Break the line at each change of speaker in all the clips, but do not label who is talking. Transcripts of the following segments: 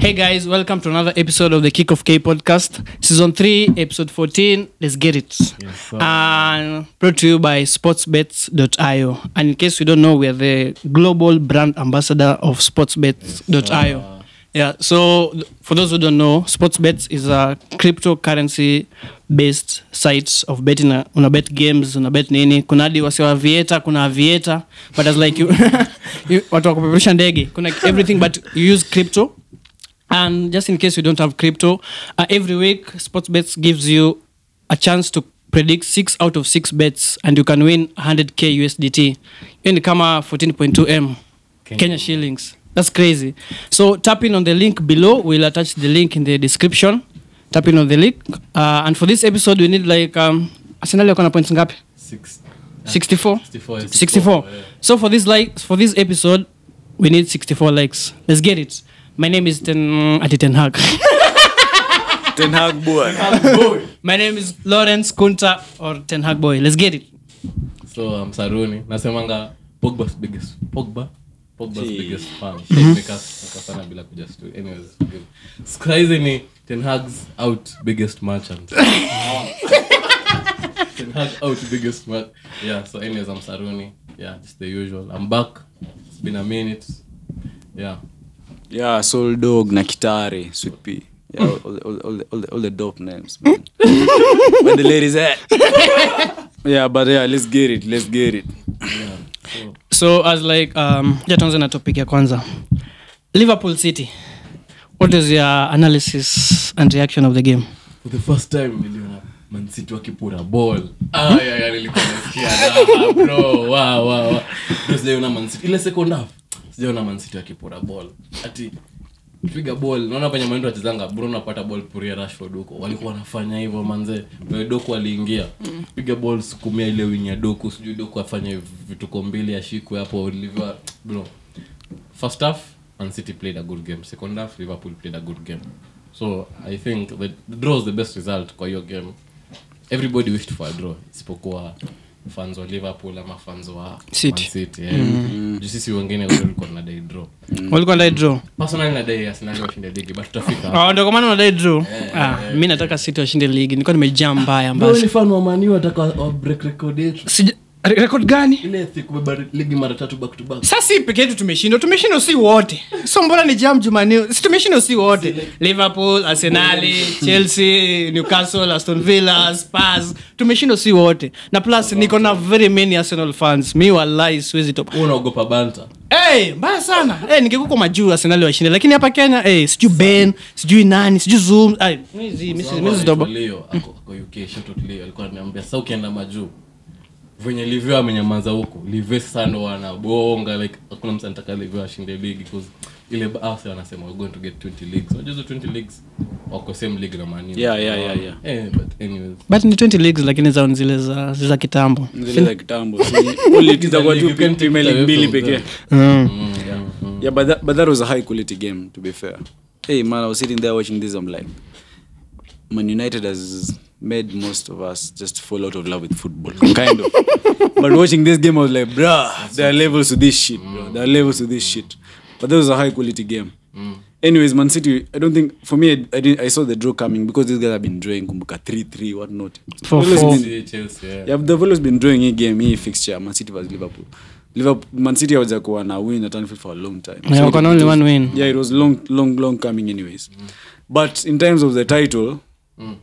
Hey guys, welcome to another episode of the Kick of K podcast, season 3, episode 14. Let's get it.
sir.
and brought to you by sportsbets.io. And in case you don't know, we are the global brand ambassador of sportsbets.io. Yeah, so th- for those who don't know, Sportsbets is a cryptocurrency based site of betting. uh, Una bet games, una bet nini. Kuna hadi wasi wa Vieta, kuna Vieta, but as like you, you watu wa kupeperusha ndege. Kuna everything but you use crypto. And just in case you don't have crypto, uh, every week Sportsbets gives you a chance to predict six out of six bets and you can win 100k USDT. Hiyo ni kama 14.2 M
Kenya.
Kenya shillings. That's crazy. So tap in on the link below. We'll attach the link in the description. Tap in on the link. Uh, and for this episode, we need like um, Arsenal wako na points ngapi?
Six,
64.
64,
64.
yeah.
So for this like for this episode, we need 64 likes. Let's get it. My name is Ten Ati Ten Hag.
Ten Hag boy.
My name is Lawrence Kunta or Ten Hag boy. Let's get it.
so um, saruni nasemanga pogba's biggest pogba pogba's
Gee.
biggest fan nikafana bila kuja stu anyways forgive. Skraizi ni ten hag's out biggest merchant ten hag out biggest mer- yeah so anyways i'm saruni yeah just the usual i'm back it's been a minute yeah
Yeah, Soul Dog na Kitare, Sweet Pea. Yeah, all, all, all, all, the, all, the, all the dope names, man. Where the ladies at? yeah, but yeah, let's get it. Let's get it.
yeah so
So as like um ja tuanze na topic ya kwanza. Liverpool City. What is your analysis and reaction of the game?
for the first time niliona mancity wakipura ball Ah, yeah, yeah, nilikuwa nasikia raha, bro wow, wow, wow. Bro, sijaona Man City. ile second half sijaona mancity wakipura ball ati piga ball naona penye maendo wachezanga bro napata ball puria rashford huko walikuwa wanafanya hivyo manze Wewe doku aliingia piga ball sukumia ile wing ya doku sijui doku afanye vituko mbili ashikwe hapo liver bro first half Man City played a good game second half liverpool played a good game so i think the, the draw was the best result kwa hiyo game everybody wished for a draw isipokuwa fans wa liverpool ama fans wa
City.
Man City yeah. Juu sisi wengine wote tulikuwa tunadai draw
Walikuwa ndai draw.
personally nadai arsenal washinde ligi but tutafika hapo.
Ah, ndio kwa maana unadai draw. Ah, mimi nataka City washinde ligi. Nilikuwa nimejaa mbaya
Bro,
mbaya.
ni fan wa Man U wataka wa break record yetu
Sija re- record gani?
ile thi kubeba ligi mara tatu back to back
Sasa si peke yetu tumeshindwa. Tumeshindwa si wote. So mbona ni jam Jumani? Si tumeshindwa si wote. Liverpool, Arsenal, Chelsea, Newcastle, Aston Villa, Spurs. Tumeshindwa si wote. Na plus niko na very many Arsenal fans. Mi wallahi siwezi top.
Wewe unaogopa banta
Hey, mbaya sana hey, ningekuko majuu arsenali washinde lakini hapa kenya hey, sijui ben sijui nani sijui zoom Ay, mizi- mizi- mizi zidobo.
Leo ako ako UK shout out Leo alikuwa ananiambia sasa ukienda majuu venye livyo amenyamaza huko livyo sasa ndo wanabonga like hakuna mtu anataka livyo ashinde ligi cause ile basi wanasema we're going to get 20 leagues unajua hizo 20 leagues wako same league na Man U.
Yeah, yeah, yeah, yeah.
eh but anyways
but ni 20 leagues lakini zao ni zile za za kitambo
Zile za kitambo. Si- only zitakuwa tu
You can take
Premier
uh,
it
League
away
mbili
from
pekee.
them.
mm.
Mm, yeah, mm.
Yeah, but that, but that was a high quality game, to be fair. Hey, man, I was sitting there watching this. I'm like, Man United has made most of us just fall out of love with football, kind of. but watching this game, I was like, bruh, there are levels to this shit, bro. There are levels to this shit. But that was a high quality game. Anyways, Man City, I don't think, for me, I, I, didn't, I saw the draw coming because these guys have been drawing Kumbuka 3 3, whatnot.
Four,
Always
four.
been-
Chelsea, Chelsea, yeah.
yeah, they've always been drawing hii game hii fixture man city vs liverpool liverpool man city hawaja kuwa na win at Anfield for a long time
Yeah, wako na
it
only
was-
one win.
yeah it was long long long coming anyways but in terms of the title
Mm.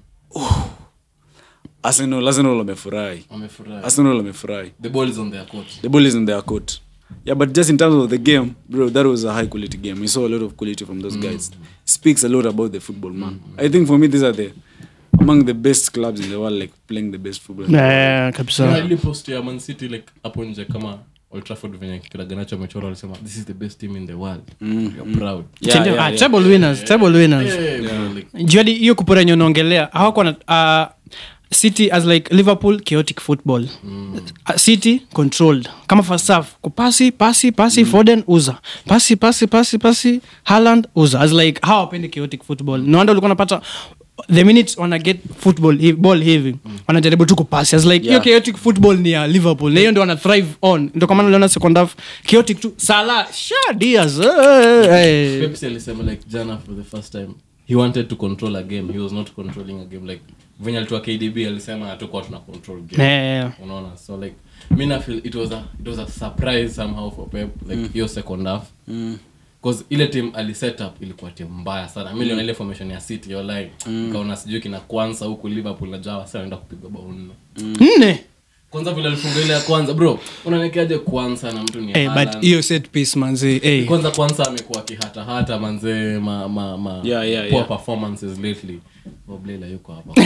arsenal arsenal wamefurahi
Wamefurahi.
arsenal wamefurahi
the ball is on their court
the ball is in their court yeah but just in terms of the game bro that was a high quality game we saw a lot of quality from those guys speaks a lot about the football man i think for me these are the among the best clubs in the world like playing the best football in the world.
Eh, kabisa
Kuna ile post ya Man City like hapo nje kama Old Trafford venye kiraganacho amechora walisema this is the best team in the world you're proud
Yeah,
Sindio?
yeah,
Ah,
yeah.
treble winners treble winners
Eh, bro, like,
juadi hiyo kupura enye unaongelea hawako na uh, city as like liverpool chaotic football uh, city controlled kama first half kupasi pasi pasi foden uza pasi pasi pasi pasi haland uza as like hawa wapendi chaotic football no wonder ulikuwa unapata the minute wana get football hi- ball hivi wanajaribu tu kupasi as like hiyo
Yeah.
chaotic football ni ya liverpool na hiyo ndio wana thrive on ndio kwa maana uliona second half chaotic tu sala sha dias eh,
Pepsi alisema like jana for the first time he wanted to control a game he was not controlling a game like venye alitoa kdb alisema hatukuwa tuna control game
eh,
unaona so like mi na feel it was a it was a surprise somehow for pep like hiyo second half cause ile team aliset up ilikuwa timu mbaya sana mi liona ile formation ya city yo like kaona sijui kina kwanza huku liverpool najua wasi wanaenda kupigwa bao nne
nne
kwanza vile alifunga ile ya kwanza bro unanekeaje kwanza na mtu ni
eh, but
Haaland?
hiyo set piece manzi eh.
kwanza kwanza amekuwa akihatahata manzee ma, ma, ma
Yeah, yeah,
poor
yeah.
performances lately Oblela yuko hapa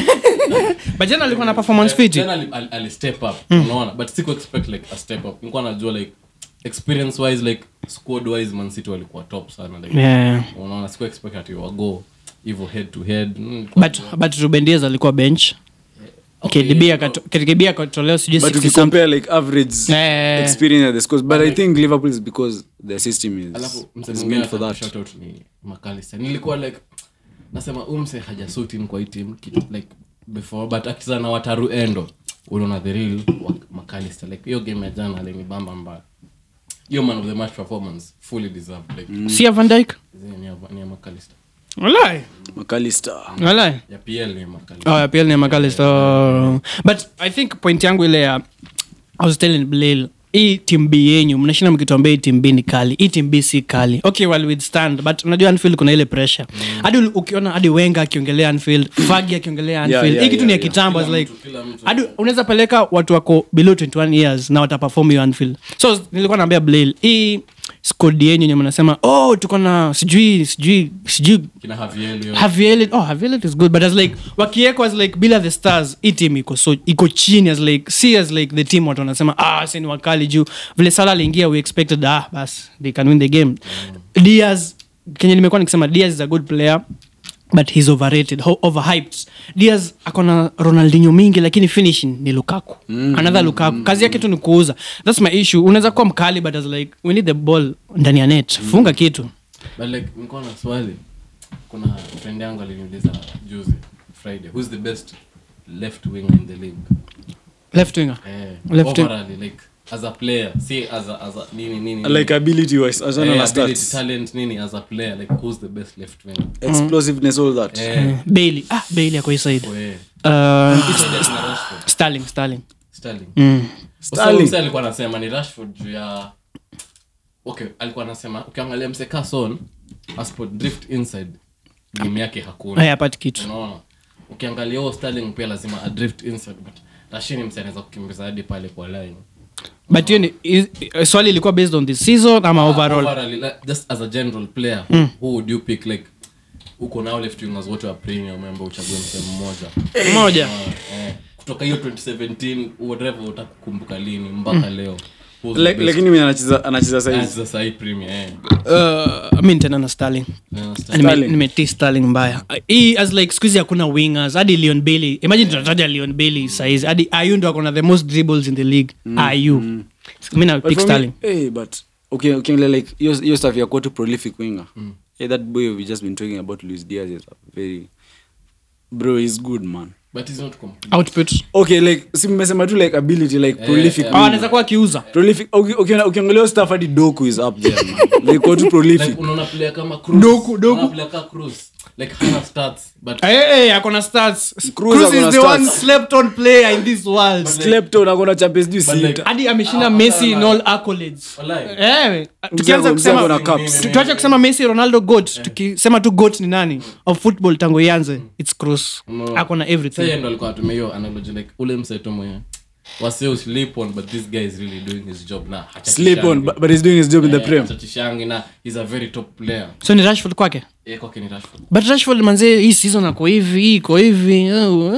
but jana alikuwa na performance fit
Tena ali, ali, ali step up unaona but siku expect like a step up nilikuwa najua like experience wise like squad wise man city walikuwa top sana like
yeah.
unaona siku expect ati wago hivyo head to head mm, nilikuwa
but but Ruben Dias alikuwa bench
Okay,
KDB
no.
akato- KDB akatolewa sijui
but
60
if you compare like average
Eh.
experience at the scores but i think liverpool is because their system is,
alafu
is
msee
meant for that
shout out ni McAllister nilikuwa like nasema umse hajasuit in kwa hii team kitu like before but akicheza na wataru endo unaona the real wa- McAllister like hiyo game ya jana alinibamba mbaya hiyo man of the match performance fully deserved like
si ya Van Dijk
zi- ni ya, ni ya McAllister
walai
mcallister
walai
ya PL ni ya McAllister
oh, ya PL ni ya McAllister oh. but i think point yangu ile ya i was telling Blail hii team b yenyu mnashinda mkituambia hii team b ni kali hii team b si kali okay well withstand but unajua anfield kuna ile pressure hadi uli- ukiona hadi wenga akiongelea anfield fagi akiongelea anfield
yeah,
hii kitu
yeah,
ni ya
yeah.
kitambo
Kila
it's like
mtu, kila mtu.
hadi unaweza peleka watu wako below 21 years na wataperform hiyo anfield so nilikuwa naambia blail hii squad yenyu yenye mnasema oh tuko na sijui sijui sijui
kina Javier yo
Javier oh Javier is good but as like wakieko as like bila the stars hii team iko so iko chini as like see as like the team watu wanasema ah sasa ni wakali juu vile Salah aliingia we expected ah bas they can win the game Diaz kenye nimekuwa nikisema Diaz is a good player but he's overrated ho- overhyped Diaz akona Ronaldinho mingi lakini finishing ni Lukaku another Lukaku kazi yake tu ni kuuza that's my issue unaweza kuwa mkali but as like we need the ball ndani ya net funga kitu
but like nilikuwa na swali kuna friend yangu aliniuliza juzi friday who's the best left winger in the league
left winger
eh,
Left wing-
overally, like as a player see as a, as a nini nini
like ability wise as well
eh,
as
ability,
stats
talent nini as a player like who's the best left winger
explosiveness all that
eh,
Bailey ah Bailey ako hii side
oh, eh.
uh,
Hicho ndio kina Rashford,
Sterling Sterling
Sterling.
mm.
Sterling.
So, mse alikuwa anasema ni rashford juu ya okay alikuwa anasema ukiangalia mseka son aspo drift inside game yake hakuna
haya apati kitu
unaona ukiangalia huo sterling pia lazima adrift inside but rashini mse anaweza kukimbiza hadi pale kwa line
but hiyo ni is- eh, swali ilikuwa based on the season ama overall
Overall, like, just as a general player who, who would you pick like uko nao left wingers wote wa premium ambao uchague mse mmoja
moja
Ah, eh, kutoka hiyo 2017 whatever utakukumbuka lini mpaka leo Who's the
Like-
best?
lakini mimi anacheza anacheza size
Anacheza sahi premier eh.
uh, mi nitaenda na Sterling
Na
Nime-
Sterling.
nimetii Sterling mbaya Uh, hii as like skuhizi hakuna wingers hadi Leon Bailey imagine tunataja Leon Bailey saizi hadi Ayu ndo akona the most dribbles in the league Ayu mi na
But
pick
for me-
Sterling
hey, but okay, ukiangalia like hiyo hiyo stuff ya kuwa tu prolific winger hey, that boy we just been talking about Luis Diaz is a very bro he's good man
but he's not complete.
output
okay like si mmesema tu like ability like prolific
oh,
winger.
anaweza kuwa akiuza
prolific uki- ukiona- ukiangalia hiyo stuff hadi doku is up there man like kuwa tu prolific
like unaona player kama Cruz.
Doku, Doku.
Unaona player kama Cruz. like hana stats but
hey, hey, akona stats
Cruz
Cruz
akona
is the one
stats.
slept on player in this world
slept on akona champions juu
But like-
sita
hadi ameshinda
Ah,
messi in
hapana.
all accolades
Wallahi.
Eh, tukianza
mzee ako na
kusema
cups.
tu- tuache kusema messi ronaldo goat tukisema tu goat ni nani of football tangu ianze its cross
No.
akona
Sasa
everything
yeye ndo alikuwa atumia hiyo analogy like ule mseto mwenye wase sleep on but this guy is really doing his job na
sleep on but, but he's doing his job in the prem
hachachishangi na he's a very top player
so ni rashford kwake
yeye kwake ni Rashford
but rashford manzee hii season ako hivi hii iko hivi oh,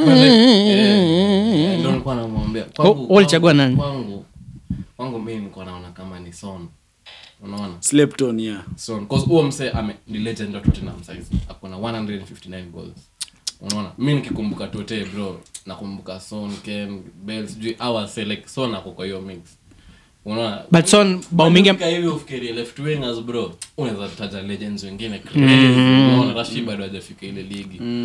Eh, ndo nilikuwa namwambia Kwangu-
Oh, walichagua
kwangu-
nani?
kwangu kwangu mi nilikuwa naona kama ni son unaona
slept on yeah
son cause huo mse ame ni legend wa Tottenham size akona 159 goals unaona mi nikikumbuka tote bro nakumbuka son ken bell sijui awa say like son ako kwa hiyo mix unaona
but son bao mingi
Ukifika hivi ufikirie left wingers bro unaweza taja legends wengine crazy unaona Rashid bado hajafika ile ligi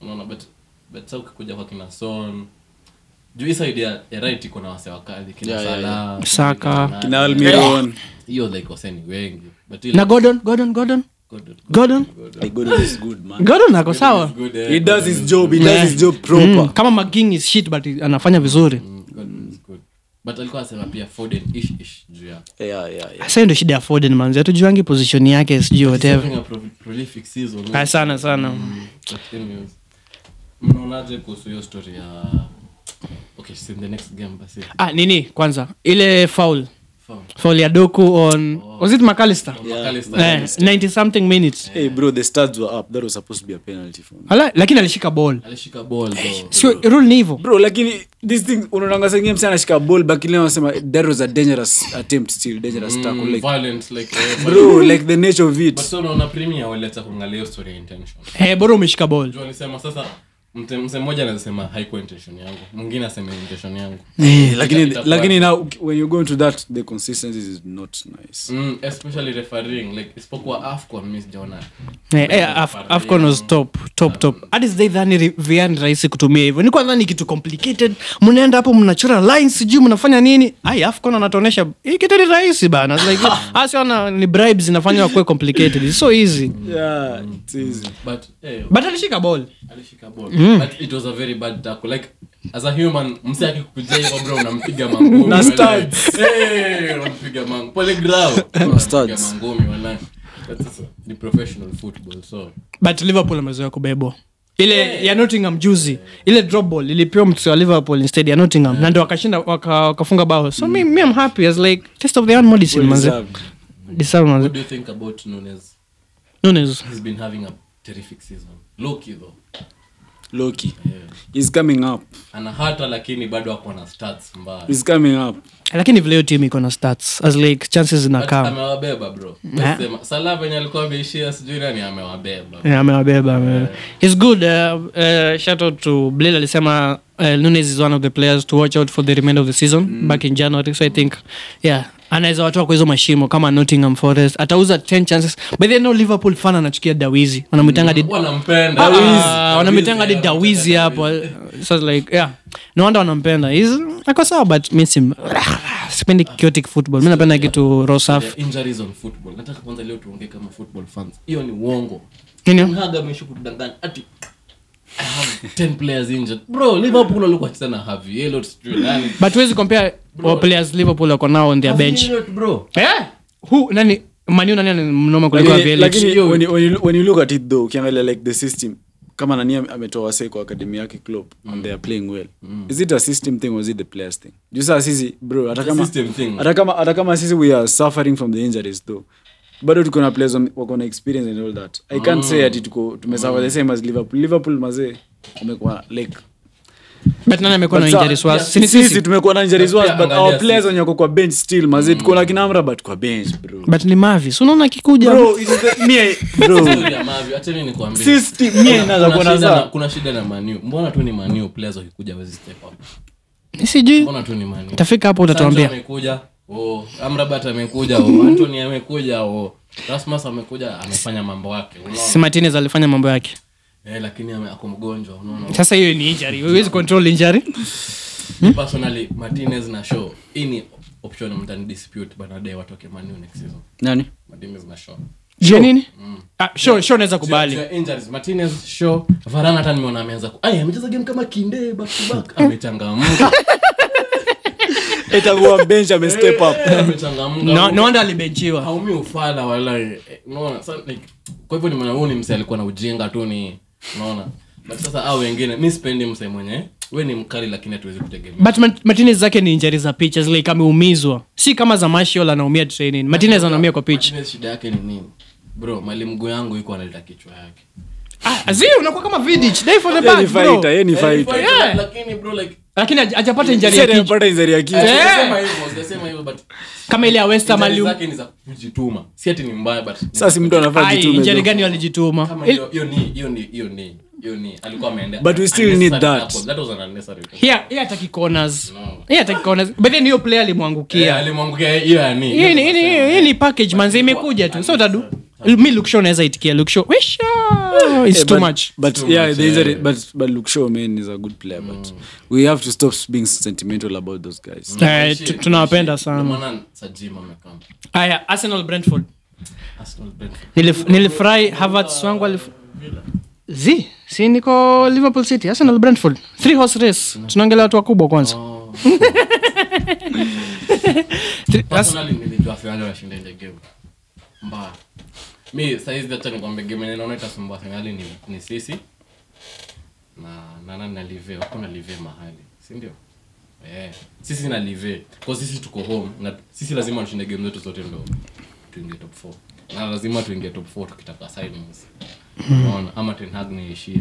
unaona but but sasa ukikuja kwa kina son juu hii side ya, ya right iko na wase wakali kina
Yeah, yeah,
Salah,
Saka.
kina
kina
nani.
almiron
hiyo like waseni wengi but ile
na gordon gordon gordon
Gordon-
gordon
Hey, Gordon is good man
gordon ako sawa
is good, eh,
he does
Gordon
his
is
job he
Yeah.
does his job proper
Mm, kama maging is shit but anafanya vizuri
Mm, Gordon is good. but alikuwa anasema pia Foden ish ish juu ya
yeah yeah yeah
sa ndo shida ya foden manzi hatujuangi position yake sijui whatever
having a pro- prolific season
Ah, sana sana
Mm, but anyways, mnaonaje kuhusu hiyo story ya okay so in the next game basi
ah nini kwanza ile foul
Foul.
foul ya doku on was it mcallister
McAllister.
eh, 90 something minutes
hey bro the studs were up that was supposed to be a penalty for me
Ala, lakini alishika ball
alishika ball though.
sio rule ni hivyo
bro lakini this thing unaonanga sengie msi anashika ball but ile wanasema that was a dangerous attempt still dangerous tackle
Mm,
like
violent, like, eh,
bro like the nature of
but
it
so unaona premier waleta kuangalia hiyo story ya intention
eh, bora umeshika ball
juu alisema sasa mte- mse mmoja anasema haikuwa intention yangu mwingine aseme intention yangu
Eh, lakini
Itakuwa-
lakini now when you go into that the consistency is not nice
Mm, especially refereeing like isipokuwa afcon mi sijaona
Eh, eh, Af- afcon was top top top hadi sidai dhani ri- VR ni rahisi kutumia hivyo nikuwa dhani kitu complicated mnaenda hapo mnachora lines sijui mnafanya nini ai afcon anatuonyesha hii kitu ni rahisi bana It's like asiona ni bribes zinafanya wakuwe complicated It's so easy
yeah it's easy
but eh,
but alishika ball
alishika ball but it was a very bad tackle like as a human msi akikuja hivyo bro unampiga mangumi
Na
wala-
studs.
Eh, unampiga mangumi pole grau unampiga
studs.
mangumi wala but sasa ni professional football so
but liverpool amezoea kubebwa ile ya nottingham juzi ile drop ball ilipewa mtu wa liverpool instead ya nottingham na ndo wakashinda waka- wakafunga bao so me, me i'm happy as like test of the hand medicine
Well
manze
deserved.
deserve manze
what do you think about Nunes
Nunes
he's been having a terrific season Loki though
Loki
yeah.
he's coming up
ana hata lakini bado ako na stats mbaya
he's coming up
lakini vile hiyo team iko na stats as like chances
But
zinakaa
amewabeba bro Nasema, Salah venye alikuwa ameishia sijui nani amewabeba
Yeah, amewabeba ame- he's good uh, uh, shout out to Blil alisema uh, Nunes is one of the players to watch out for the remainder of the season back in January so I think yeah anaweza watoa kwa hizo mashimo kama Nottingham Forest atauza 10 chances but then no Liverpool fan anachukia Dawizi wanamwitanga hadi
wanampenda
Ah, wanamwitanga hadi Dawizi hapo so like yeah no wonder wanampenda he's ako sawa but mi sim sipendi chaotic football mi napenda kitu raw safi
Yeah, injuries on football nataka kwanza leo tuongee kama football fans hiyo ni uongo
Nini?
mhaga amesha kutudanganya ati I have 10 players injured bro liverpool walikuwa wacheza na Harvey Elliott sijui nani
but huwezi compare wa players Liverpool wako nao on their
Harvey
bench
Elliott, bro
Eh? Who nani Manu nani ana mnoma kuliko
lakini,
Vieira?
lakini when, you, when, you, when you look at it though ukiangalia like the system kama nani ame- ametoa wasee kwa akademi yake club and they are playing well is it a system thing or is it the players thing juu saa sisi bro hata
It's a
kama
system thing.
hata kama hata kama sisi we are suffering from the injuries though bado tuko na players wame- wako na experience and all that i can't say ati tuko tumesuffer the same as liverpool liverpool mazee wamekuwa like
But nani amekuwa na
But sa-
injuries worse?
yeah,
Si ni
sisi
sisi?
tumekuwa na injuries
Pia
worse but
angalia
our players
sisi.
wenye wako kwa bench still mazee tuko na kina Amrabat kwa bench bro
but ni mavis unaona akikuja
bro it is the, me bro
Story ya Mavi, acheni nikwambie.
sisi mie
Kuna-
naweza
kuna
kuona
shida na-
saa
kuna shida na manu mbona tu ni manu players wakikuja wezi step up
sijui
mbona tu ni manu
tafika hapo
Sancho
utatuambia
amekuja oh, amrabat amekuja oh, antony amekuja oh, rasmus amekuja amefanya mambo yake unaona
si martinez alifanya mambo yake
eh, lakini ame- ako mgonjwa unaona
sasa hiyo ni injury huwezi control injury
personally martinez na show hii ni option mtani dispute banadae watoke manu next season
nani
martinez na show
jua nini ah, sure, sure naweza kubali
Juu ya injuries, martinez show varana hata nimeona ameanza ku- Ai, amecheza game kama kinde back to back amechangamka
itakuwa bench ame step up
Eh, amechangamka
no, no wonder alibenchiwa
haumi ufala wala eh, unaona sa- like, kwa hivyo nimeona huu ni mse alikuwa na ujinga tu ni unaona but sasa au wengine mi sipendi mse mwenye we ni mkali lakini hatuwezi kutegemea
but Mart- martinez zake ni injury za pitches like ameumizwa si kama za mashiol anaumia training martinez anaumia kwa pitch
Martinez shida yake ni nini bro mali mguu yangu iko analeta kichwa yake
ah, zi unakuwa kama vidich day for the
Yeye ni
back bro
fighter yeye ni
Eh,
fighter
Yeah.
lakini bro like
lakini haj- hajapata injury
Sasa
ya kichwa
amepata injury ya kichwa
Eh.
sijasema hivyo sijasema hivyo but
kama ile ya west ham
injuries
ali
zake ni za kujituma si ati ni mbaya but
sasa si mtu anafaa
Ai,
jitume
injury
though.
gani walijituma
kama
Il-
hiyo hiyo ni hiyo ni hiyo ni hiyo ni alikuwa ameenda
But we still need
unnecessary
that.
tackle. that was an unnecessary tackle.
here here ataki corners
No.
here ataki corners but then hiyo player
Eh,
alimwangukia
alimwangukia hiyo ya ni
hii ni hii ni- hii ni package manzi imekuja tu so utadu mi lukshow naweza itikia lukshow wisha it's
Yeah,
too
but,
much
But
Too
yeah,
much,
there is a,
yeah.
but but Luke Shaw man is a good player. But we have to stop being sentimental about those guys.
Eh, tu- tunawapenda sana.
Ndio maana Sajima amekam.
aya arsenal brentford
Arsenal Brentford.
Nilif- nilifurahi havertz wangu alif z si niko liverpool city arsenal brentford three horse race tunaongelea watu wakubwa kwanza
Oh.
Three- as-
Personally, nilijua Arsenal wanashinda ile game. Mbaya. Mi saizi acha nikwambie game yenye naona itasumbua Arsenal ni, ni sisi na na nani na Live. Wako na Live mahali, si ndio? Eh, sisi na Live. Kwa sisi tuko home na sisi lazima tushinde game zetu zote ndo tuingie top 4. Na lazima tuingie top 4 tukitaka signings. Unaona ama Ten Hag niishie.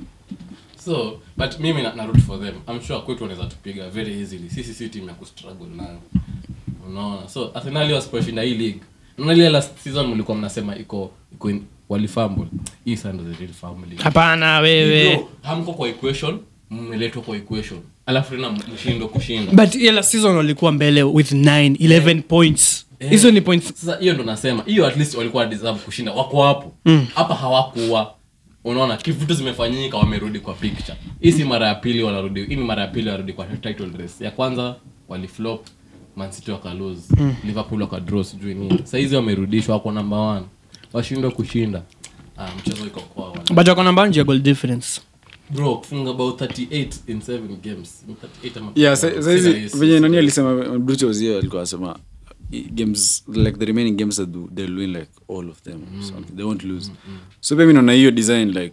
So, but mimi na, na root for them. I'm sure kwetu wanaweza tupiga very easily. Sisi si team ya kustruggle nayo. Unaona? So, Arsenal wasiposhinda hii league. Unaona ile last season mlikuwa mnasema iko iko in, walifumble. Hii sasa ndio the real family.
hapana wewe
Bro, hamko kwa equation, mmeletwa kwa equation. Alafu tena mshindo kushinda.
but ile last season walikuwa mbele with 9 11 points hizo ni points
Sasa hiyo ndo nasema, hiyo at least walikuwa deserve kushinda. Wako hapo. Hapa hawakuwa. Unaona kivitu zimefanyika wamerudi kwa picture. Hii si mara ya pili wanarudi. Hii ni mara ya pili wanarudi kwa title race. Ya kwanza waliflop Man City wakalose. Liverpool wakadraw sijui nini. Sasa hizi wamerudishwa wako number 1. Washindwa kushinda. Ah, mchezo iko kwao. wana-
but wako namba nje ya goal difference
Bro, kufunga about 38 in 7 games. 38 ama
Yeah, sa- sa hizi
Sina
venye
hisi.
nani alisema Bruce Ozil alikuwa anasema i- games like the remaining games that do- they'll win like all of them so they won't lose so pia mi naona hiyo design like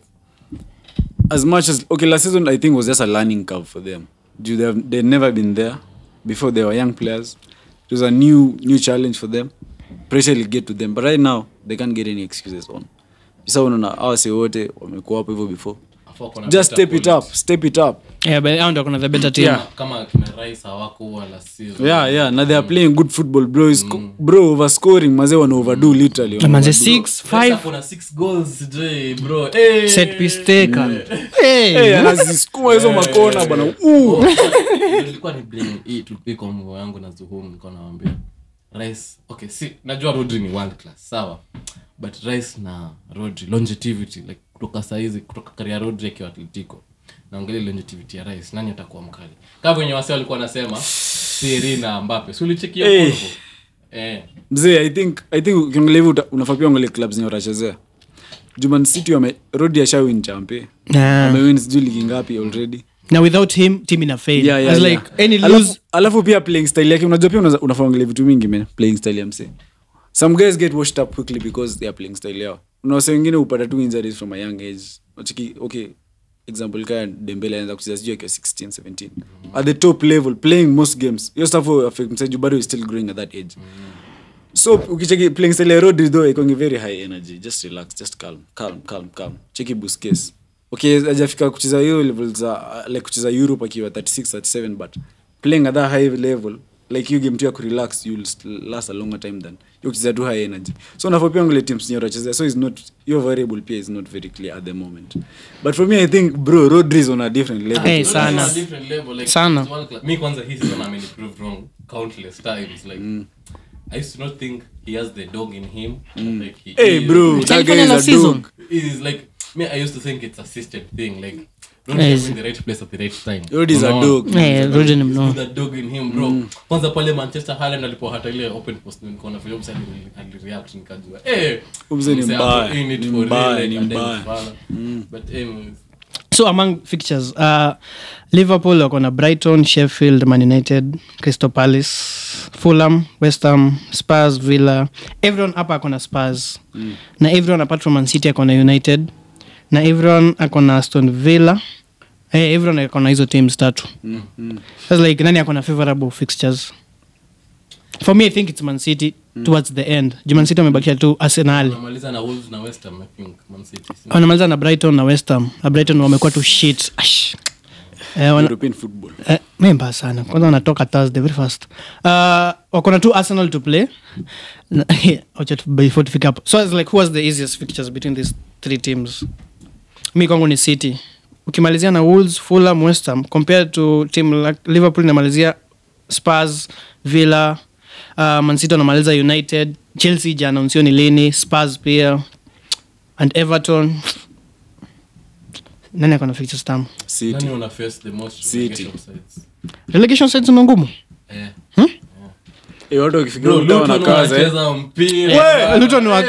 as much as okay last season i think was just a learning curve for them Due they have they'd never been there before they were young players it was a new new challenge for them pressure will get to them but right now they can't get any excuses on sa unaona awase wote wamekuwa hapo hivyo before
Afu wako na
just
better
step it
quality.
up step it up
yeah but hao ndio kuna the better team
Yeah.
kama kina Rice hawakuwa last season.
yeah yeah now they are playing good football bro is bro overscoring maze wana overdo literally wana
manze
overdo.
6
Rice
5
ako na six goals sijui, bro. Eh.
set piece taker hey
hey anazisukuma hizo makona bwana uh
Oh, ilikuwa ni blame hii tu- hii combo yangu na Zuhum nilikuwa nawaambia. Rice, okay, si najua Rodri ni world class, sawa. But Rice na Rodri longevity like kutoka saizi kutoka career Rodri akiwa Atletico. Naongelea longevity ya Rice, nani atakuwa mkali? Kama wenye wase walikuwa wanasema Thierry na Mbappe. Si ulichekia
Eh.
Congo? Eh.
mzee i think i think ukiongelea hivyo uta- unafaa pia uangalie clubs zenye watachezea juman city wame rodi ashawin champe
Nah.
amewin sijui ligi ngapi already
now without him team ina fail
yeah, yeah,
As
yeah.
like any
alafu,
lose
alafu pia playing style yake unajua pia unaweza- unafaa uangalie vitu mingi man playing style ya mse some guys get washed up quickly because they are playing style yao unawase wengine upata tu injuries from a young age Wachiki, okay example kaya dembele anaweza kucheza sijui akiwa 16 17 at the top level playing most games hiyo stuff will affect mseju bado is still growing at that age so ukicheki playing style ya rodri though ikongi very high energy just relax just calm calm calm calm cheki busquets okay ajafika kucheza hiyo level za uh, like kucheza europe akiwa 36 37 but playing at that high level like you game tu ya kurelax you'll st- last a longer time than you kucheza tu high energy so unafaa pia ngole teams nye utachezea so is not your variable pia is not very clear at the moment but for me i think bro rodri is on a different level
Hey,
Rodri is on
sana.
a different level, like,
Sana.
it's one class. mi kwanza hii season ameniproved wrong countless times like i used to not think he has the dog in him like he
hey
is.
bro that guy
Alifanya
is
na
a
season.
dog
It is like me i used to think it's a system thing like
Yeah,
Rodri is
he's-
in the right place at the right time
Rodri is a
Unaona?
dog.
Eh, Rodri ni
He's
mnono.
got that dog in him bro kwanza pale manchester Haaland alipohata ile open post nikaona vile msali alireact nikajua eh
Mzee ni
msee
mbaya,
ako in it
ni
for
mbaya,
real,
ni
like,
mbaya.
adem fala. but anyways
so among fixtures uh, liverpool wako na brighton sheffield man united crystal palace fulham westham spurs villa everyone hapa ako na spurs mm. na everyone apart from man city ako na united na everyone ako na aston villa hey, everyone ako na hizo teams tatu
Mm, mm.
Sasa like nani ako na favorable fixtures for me i think it's man city towards the end juu man city wamebakisha tu arsenal
wanamaliza na wolves na west ham i think man city si-
wanamaliza na brighton na westham na brighton wamekuwa tu shit Ash. Eh, wana,
european football
Eh, memba sana kwanza wanatoka thursday very fast uh, wako na tu arsenal to play Na- wacha tu- before tufika hapo so it's like who was the easiest fixtures between these three teams mi kwangu ni city ukimalizia na wolves fulham westham compared to team like liverpool inamalizia spurs villa uh, mancity wanamaliza united chelsea ijaanaunsiwa ni lini spurs pia and everton nani akona fixtures tamu
City.
Nani wana face the most
City.
relegation sides?
relegation sides ni ngumu
Eh.
Eh, watu wakifikiria
Bro,
Luton
Luton
wanakaza, eh.
wanacheza mpira.
Eh, Luton wa-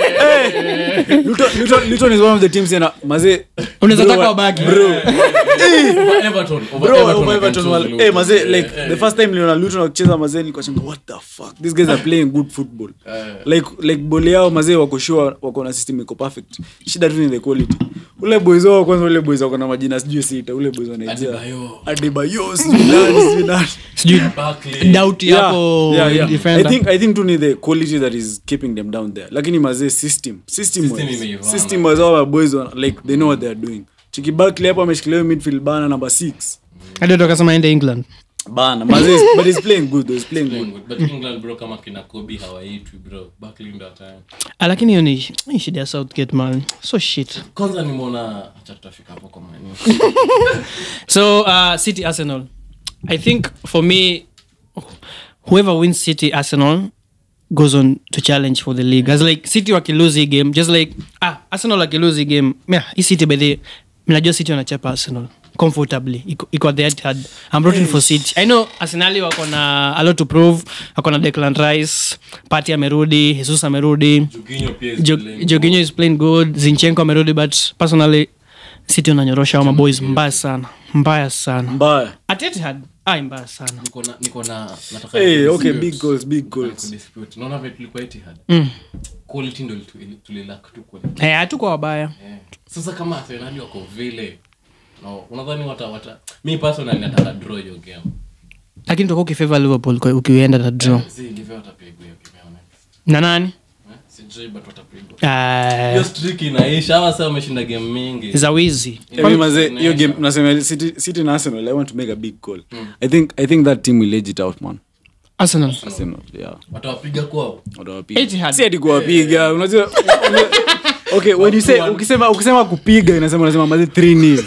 Luton- Luton- Luton is one of the teams yana- mazee-
Unaweza
Bro,
taka
wa-
wabaki.
bro,
Over Everton, over
bro,
Everton,
over
I can
Everton
choose
wale-
Luton.
eh, mazee,
Eh,
like,
eh,
the first time niliona Luton wakicheza mazee nilikuwa shanga, what the fuck these guys are playing good football
eh.
like like boli yao mazee wako sure wako na system iko perfect shida tu ni the quality ule boys wao kwanza ule boys wako na majina sijui sita ule boys wa Nigeria
Adebayo.
Adebayo sijui nani sijui nani
sijui
Barkley.
doubt
Yeah,
yako
yeah, yeah.
defender.
I think I think tu ni the quality that is keeping them down there lakini mazee system system
System
wise-
imeivana.
system wise all our boys wana- like they know what they are doing chiki Barkley hapo ameshikilia hiyo midfield bana number 6
hadi watu wakasema aende england
bana mazee but he's playing good though he's playing
Playing
good
good. But England, bro, kama kina Kobe hawaitwi, bro. Barkley ndo ataya.
Ah, lakini hiyo ni ni shida ya southgate man so shit
kwanza nimeona acha tutafika hapo kwa Man U.
so uh, city arsenal i think for me whoever wins city arsenal goes on to challenge for the league as like city wakilose hii game just like ah arsenal wakilose hii game yeah, hii city by the mnajua city wanachapa arsenal comfortably iko iko at the Etihad. i'm rooting for city i know arsenali wako na a lot to prove wako na declan rice party amerudi jesus amerudi
Jorginho pia is
Jo-
playing
Jorginho is playing good zinchenko amerudi but personally city unanyorosha ama boys mbaya sana mbaya sana
mbaya
at Etihad ai mbaya sana
Niko na- niko na nataka
hey okay
kudispute-
big goals big
nataka
goals
kudispute. naona vile tulikuwa Etihad.
mm.
quality ndo litu- tulilak tu quality.
hey, hatuko wabaya
Eh. sasa kama arsenali wako vile no, unadhani wata wata mi personally nataka draw hiyo game
lakini utakuwa ukifavor liverpool kwa- ukienda na draw
si ndivyo watapigwa hiyo game yao next.
na nani
Eh, sijui but watapigwa
Ah,
hiyo streak inaisha hawa sasa wameshinda game mingi
za wizi
Mimi mazee hiyo game nasema city city na arsenal i want to make a big call i think i think that team will edge it out man
arsenal
arsenal yeah
watawapiga kwao
watawapiga
Etihad.
si ati kuwapiga unajua okay when you say ukisema ukisema kupiga inasema unasema mazi 3 nil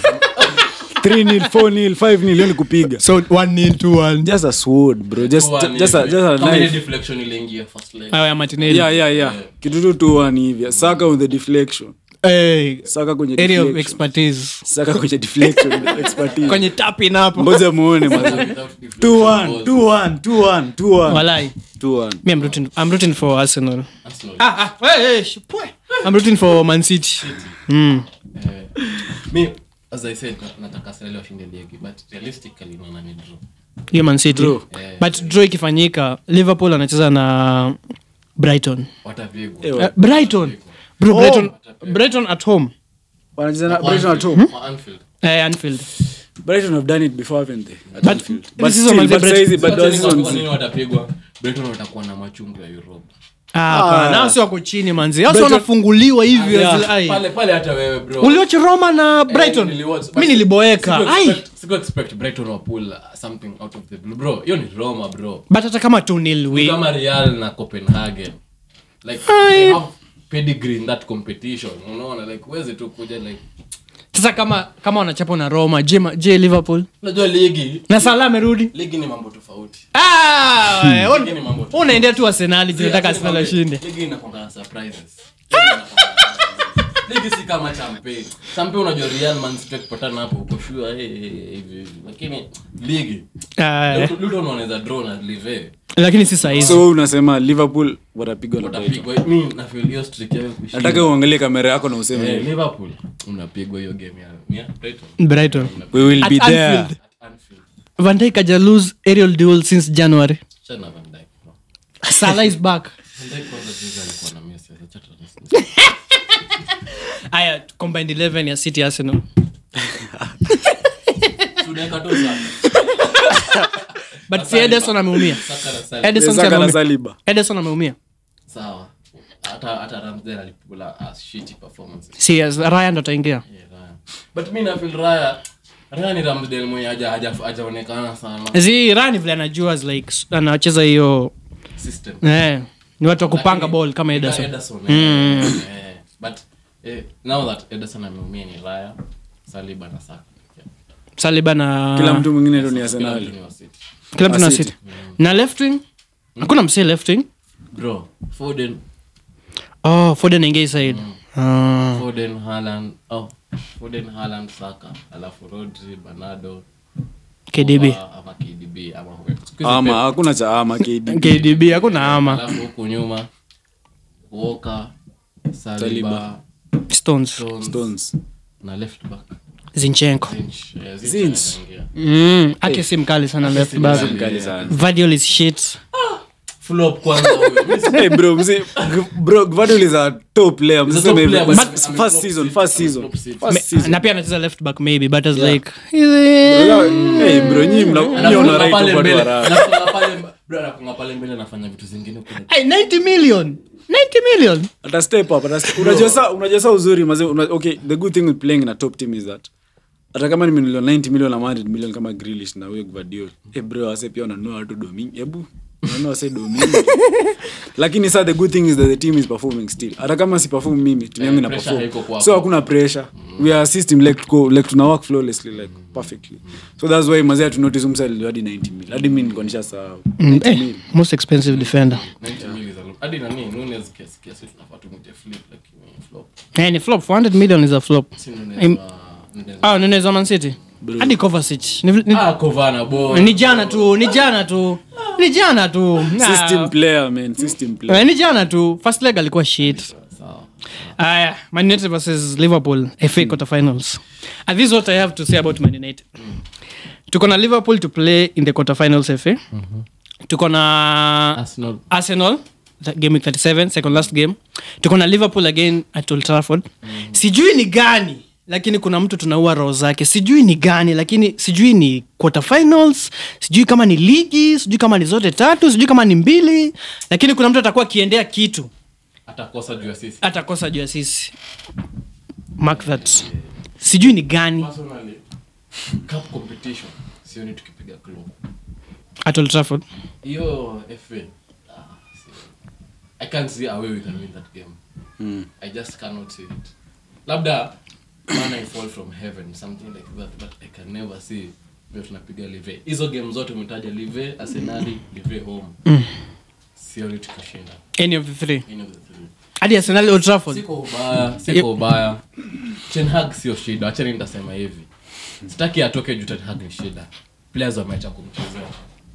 3 nil 4 nil 5 nil hiyo ni kupiga
so one nil two one
just a sword bro just
One
just a,
hivi.
just a
Kama ile
knife
deflection iliingia first leg
ayo ya martinelli
yeah yeah yeah kitu tu tu one hivi saka on the deflection
hey,
saka kwenye
area of
deflection
expertise
saka kwenye deflection expertise
kwenye tapin hapo
ngoja muone mazi
Without deflection
2-1
balls.
2-1 2-1 2-1
walai
2-1
me I'm rooting, I'm rooting for arsenal
Arsenal.
ah, ah, hey, hey, sh- pwe. I'm rooting for man city mm.
Eh, mi as i said na- nataka Arsenal washinde ligi but realistically naona ni draw
hiyo man city
Draw.
Eh.
but draw ikifanyika liverpool anacheza na brighton
watapigwa
Eh,
uh, brighton bro brighton, brighton at home
wanacheza na
Kwa
Brighton at
Anfield.
home
Kwa Anfield.
uh, anfield
Brighton have done it before haven't they at
But
Anfield
this
but
is
still
Manze
but
Brighton-
saizi but
Sasa
those
ni kwa
ones
nini watapigwa Brighton watakuwa na machungu ya Europe
Ah, hapana,
Ah.
hao si wako chini manzi hao si
Brighton-
wanafunguliwa hivi
Yeah.
as- ai.
pale pale hata wewe bro
uliwatch roma na brighton
niliwatch, but
mi niliboeka
siku
ai
expect- siku expect Brighton wa pull something out of the blue bro hiyo ni Roma bro
but hata kama tunil
Ni kama Real na Copenhagen like
Ai.
they have pedigree in that competition unaona like uweze tu kuja like
sasa kama kama wanachapa na roma je, ma- je liverpool
unajua ligi
na sala amerudi
ligi ni mambo tofauti
Ah, eh, un-
Ligi ni mambo tofauti.
unaendea tu arsenali
Si,
tunataka
acha
arsenal
nikwambie,
ashinde
ligi inakuanga na surprises Ligi inakuanga na surprises. ligi si kama champe champe unajua real man city wakipatana hapo uko sure eh, eh, hivi hivi lakini ligi
Ah,
Luton- Luton wanaweza draw na live
lakini si sahizi
so unasema liverpool watapigwa na Brighton
watapigwa mi na feel hiyo streak yao kushinda.
nataka uangalie kamera yako na useme
Eh, liverpool unapigwa hiyo game ya ni ya Brighton
brighton
we will
At
be there
Anfield.
at Anfield
van Dijk haja lose aerial duel since january
Chana Van Dijk, bro.
salah is back
Van Dijk kwanza juzi alikuwa na Messi, acha tu-
aya combined 11 ya city arsenal
Tunaweka tu sana.
but si ederson ameumia
Saka na Salah.
ederson si
Saka na
ameumia
saliba
ederson ameumia
sawa hata hata Ramsdale alipigula a shitty performance
si yes, raya ndo ataingia
Yeah, Raya. but mi nafil raya raya ni Ramsdale mwenye haja- haja- hajaonekana sana
zi rani vile anajua is like s- anacheza hiyo
system
eh, ni watu wa kupanga
Lakini-
ball kama ederson
Ederson, eh, eh, but eh, now that Ederson ameumia ni raya saliba na saka Yeah.
saliba na
kila mtu mwingine ndo ni
Kila
arsenali
mtu ni wa City.
kila mtu na
City.
city na left wing hakuna msee left wing
bro foden
oh foden aingia side Ah.
foden Haaland oh foden Haaland saka alafu rodri bernardo
kdb
Ama- ama kdb ama Siku hizi
ama
Pep.
hakuna cha ama KD.
kdb hakuna ama
alafu huku nyuma Walker, Saliba,
Saliba.
stones
Stones,
Stones.
na left back
zinchenko
Zinch. Yeah, Zinch
Zinch.
anaingia.
mm. ake si mkali sana left
si
back
mkali.
Mkali sana.
Vardiol is shit
Flop kwanza huyo. Mimi si-
Hey bro, mzee, G- bro, Gvardiol is a top player.
He's a
Msiseme
top
hivyo.
player, but
But
ame-
first
ame-
season,
flop
first
seat,
season.
flop seat.
First
Me-
season.
na pia anacheza left back maybe but as
Yeah.
like he's a-
Hey bro, nyinyi mna- nyinyi
Anafunga
wana right
pale
of watu
mbele.
wa raha.
Anafunga pale- bro, anafunga pale mbele anafanya vitu zingine kule.
Hey, 90 million 90 million
Ata step up, ata step- unajua sa- unajua sa uzuri maze una, okay the good thing with playing in a top team is that hata kama ni milioni 90 million ama 100 million kama Grealish na huyo Gvardiol eh bro wase pia wananunua watu domingi hebu wananunua wase domingi lakini sa the good thing is that the team is performing still hata kama si perform mimi timu yangu ina
pressure haiko
perform
kwako.
so hakuna pressure we are a system like tuko like tuna work flawlessly like perfectly so that's why mazee tu notice umsa hadi 90 million hadi mimi niko nishasahau
Mm,
90
eh,
million
most expensive defender
90 mil is a lot. Hadi nani, Nunez kiasi- kiasi tunafaa tumwite flip, lakini flop.
Eh, ni flop 400 million is a flop
Si Nunez
Im-
wa- Nunez.
ah Nunez wa Man City hadi Kovacic ni, ni,
Ah, Kovana, boy.
ni jana tu ni jana tu ni jana tu
system
Ah,
player man system player
eh, ni jana tu first leg alikuwa shit
Sawa.
aya man united versus liverpool fa quarterfinals and this is what i have to say about man united tuko na liverpool to play in the quarterfinals fa tuko na
Arsenal.
arsenal that game week 37 second last game tuko na liverpool again at old trafford sijui ni gani lakini kuna mtu tunaua roho zake sijui ni gani lakini sijui ni quarterfinals sijui kama ni ligi sijui kama ni zote tatu sijui kama ni mbili lakini kuna mtu atakuwa akiendea kitu
atakosa juu ya sisi
atakosa juu ya sisi mark that sijui ni gani
Personally, cup competition sioni tukipiga club
at Old Trafford
hiyo fa ah, si- i can't see a way we can win that game
Mm.
i just cannot see it labda man i fall from heaven something like that but i can never see vile tunapiga live hizo game zote umetaja live arsenali live home sioni tukishinda
any of the three
any of the three
hadi arsenal Old Trafford
siko ubaya siko ubaya ten hag sio shida achani nitasema hivi sitaki atoke juu ten hag ni shida players wameacha kumchezea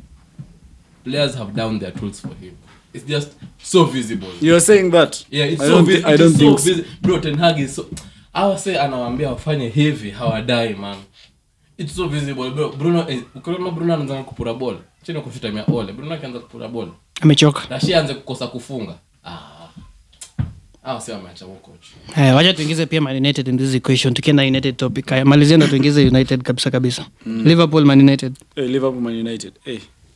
players have down their tools for him it's just so visible
You're saying that?
yeah it's
I
so
don't,
vi-
thi- I
it
don't
is
think
so
so.
visi- bro ten hag is so awa say anawaambia wafanye hivi hawadai man it's so visible bro bruno is- ukiona bruno anaanza kupura ball chini kufitamia ole bruno akianza kupura ball
amechoka
na shi anze kukosa kufunga ah awa say wameacha huko coach
Haya, wacha tuingize pia man united in this equation tukienda united topic haya malizia ndo tuingize united kabisa kabisa liverpool man united
Hey, Liverpool Man United. Hey.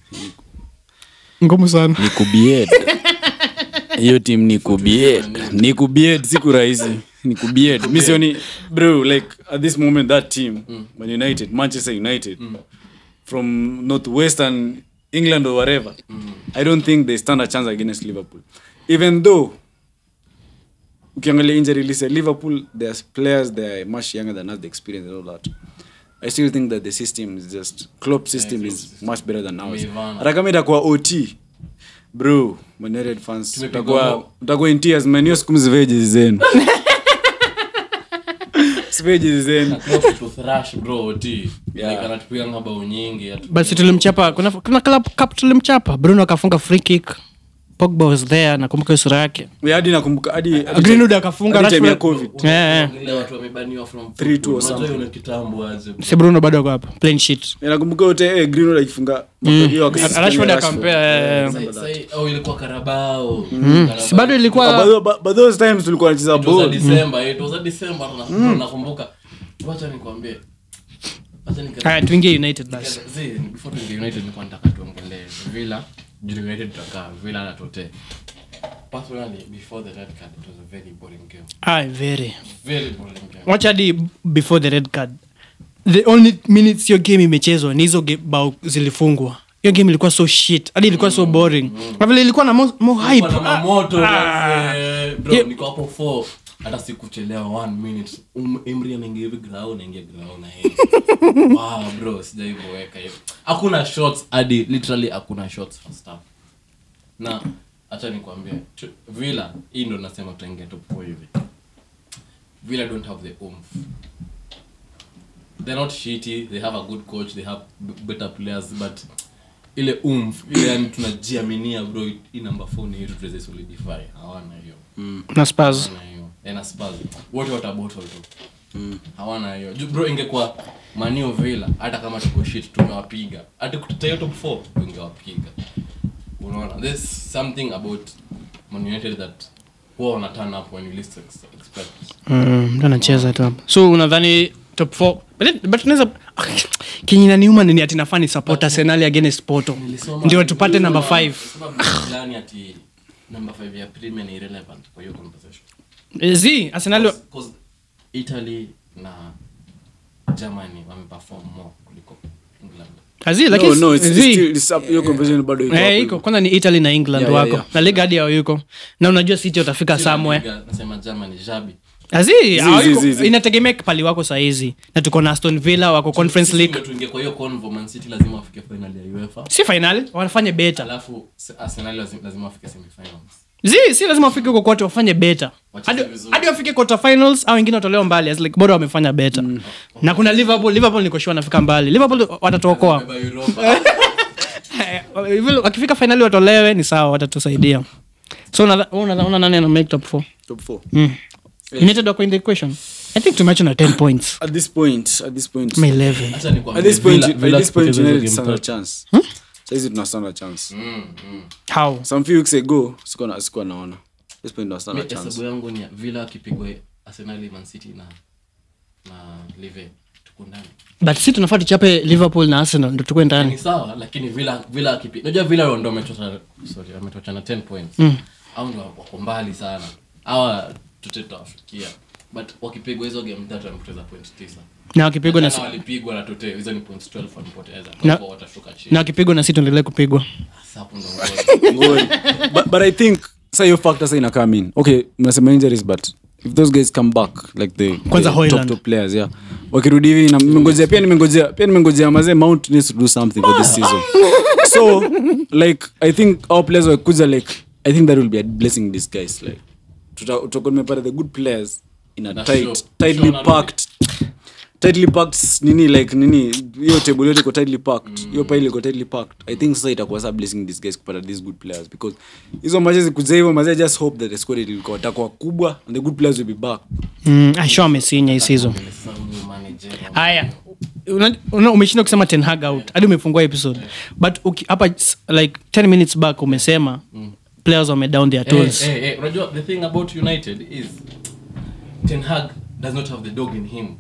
ngumu sana
ni kubied hiyo tim ni kubied ni kubied siku rahisi ni kubied mi sioni bro like at this moment that team man united manchester united from northwestern england or wherever i don't think they stand a chance against liverpool even though ukiangalia injury list ya liverpool there's players they are much younger than us the experience and all that i still think that the system is just Klopp system is much better than ours
Wameivana.
hata kama itakuwa ot bro Man United fans
Tumepigwa
utakuwa
mo-
utakuwa in tears man hiyo siku msivee jezi zenu sivee jezi zenu
Klopp to thrash bro t
Yeah.
like anatupiga mabao nyingi atu-
basi tulimchapa kuna, kuna club cup tulimchapa bruno akafunga free kick pogba was there nakumbuka hiyo sura yake
Yeah, hadi nakumbuka hadi hadi
greenwood
time-
akafunga
hadi time ya
Rashford-
covid
Eh, eh.
Ile watu wamebaniwa from
Three, two or
football. Unajua
something.
hiyo ni kitambo aje bro.
si bruno bado ako hapa plain sheet
nakumbuka yote eh, greenwood akifunga hiyo akassist
Rashford
ya
akampea, eh,
Sai- sai- oh, ilikuwa karabao
si bado
But
ilikuwa
by, by, by those times tulikuwa nacheza
It was a
ball
December, it was a December, na- nakumbuka wacha nikwambie wacha nika-
haya tuingie united basi
Zee, before tuingie United nilikuwa nataka tuongelee Villa juu United tutakaa Villa na Tote personally before the red card it was a very boring game
Aye, very
very boring game
wacha hadi before the red card the only minutes hiyo game imechezwa ni hizo ge- bao zilifungwa hiyo game ilikuwa so shit hadi ilikuwa so boring na vile ilikuwa na mo, mo hype
Nilikuwa na mamoto
Ah.
eh, bro
Yeah.
niko hapo four hata sikuchelewa one minute um, Emery anaingia hivi grau naingia grau na yeye wow bro sijaiboeka hivi hakuna shots hadi literally hakuna shots first half na acha nikwambie tu- villa hii ndo nasema tutaingia top 4 hivi villa don't have the oomph they're not shitty they have a good coach they have b- better players but ile oomph ile yani tunajiaminia bro hii number 4 ni yetu tuweze solidify hawana hiyo
na spurs
hawana hiyo na Spurs wote watabottle tu hawana hiyo Ju- bro ingekuwa manio villa hata kama tuko shit tumewapiga hata kutetea top 4 tungewapiga unaona there's something about Man United that huwa wana turn up when you least ex- expect
Mm, mtu anacheza tu hapa so unadhani top 4 but, it- but tunaweza kenye naniuma ni ati nafaa ni support arsenal against porto
Nilisoma-
ndio tupate number
nilisoma-
5
nilisoma vitu fulani ati number 5 ya premier ni irrelevant kwa hiyo conversation
z arsenal
Because Italy na Germany wameperform more kuliko England
azi lakini
no, no, it's, it's
zi-
still, it's up, hiyo conversation bado iko
Eh,
hapo
iko kwanza ni italy na england
Yeah, yeah,
wako
yeah.
na liga hadi yao yuko na unajua city utafika somewhere
Liga, nasema Germany Jabi
azi
Zi,
hawako-
zi, zi.
inategemea pali wako sahizi na tuko na aston villa wako conference
Sisi
league
ndio tuingie kwa hiyo convo Man City lazima wafike final ya UEFA
si finali wanafanye beta
alafu se- Arsenal lazima, lazima wafike semifinals
zi si lazima wafike huko kote wafanye beta
Wacheze
hadi
vizuri.
hadi wafike quarter finals au wengine watolewa mbali as like bora wamefanya beta na kuna liverpool liverpool niko sure wanafika mbali liverpool watatuokoa
Beba Europa.
Eh, hivyo wakifika finali watolewe ni sawa watatusaidia so unadha- wewe unadha- una nani ana make top 4
top four.
mm. united wako in the equation i think tumeacha na 10 points
at this point at this point
Ama 11
Acha nikwambie,
at this point
Villa-
at
Villa
this point
tupoteze hizo
United
game
stand a
tatu.
chance saizi tuna stand a chance
Mm, mm.
how
some few weeks ago sikuwa na- sikuwa naona this point tuna stand a
Mi
chance
hesabu yangu ni ya Villa akipigwa Arsenal Man City na na Live tuko ndani
but si tunafaa tuchape liverpool na arsenal ndo tukue
ni
ndani
sawa lakini Villa Villa akipi unajua Villa ndo ametoka sorry ametoka na 10 points au ndo wako mbali sana hawa tutatawafikia but wakipigwa hizo game tatu wamepoteza point 9
na wakipigwa na
Jana walipigwa na tote hizo ni points 12 walipoteza
Na-
kwa hivyo watashuka chini
na wakipigwa na si tuendelee kupigwa
Sasa hapo ndo ngoja
Ngori. but, but i think sa hiyo factor sa ina come in okay mnasema injuries but if those guys come back like the,
Kwanza
the
Hoyland.
top, top players yeah wakirudi hivi na nimengojea pia nimengojea pia nimengojea mazee mount needs to do something for this season so like i think our players wakuja like i think that will be a blessing in disguise like tuta- tutakuwa tumepata the good players in a
Na
tight
show-
tightly
show na
packed tightly packed nini like nini hiyo table yote iko tightly packed hiyo pile iko tightly packed i think sasa itakuwa sa blessing in disguise kupata these good players because hizo matches zikuja hivyo mazee just hope that the squad ilikuwa itakuwa kubwa and the good players will be back
mm, asho amesinya hii season
Sasa huyu manager
haya Una- una- umeshinda kusema ten hag out hadi umefungua episode but uki- hapa s- like 10 minutes back umesema players wame down their
Eh,
tools
eh, eh, unajua the thing about united is ten hag does not have the dog in him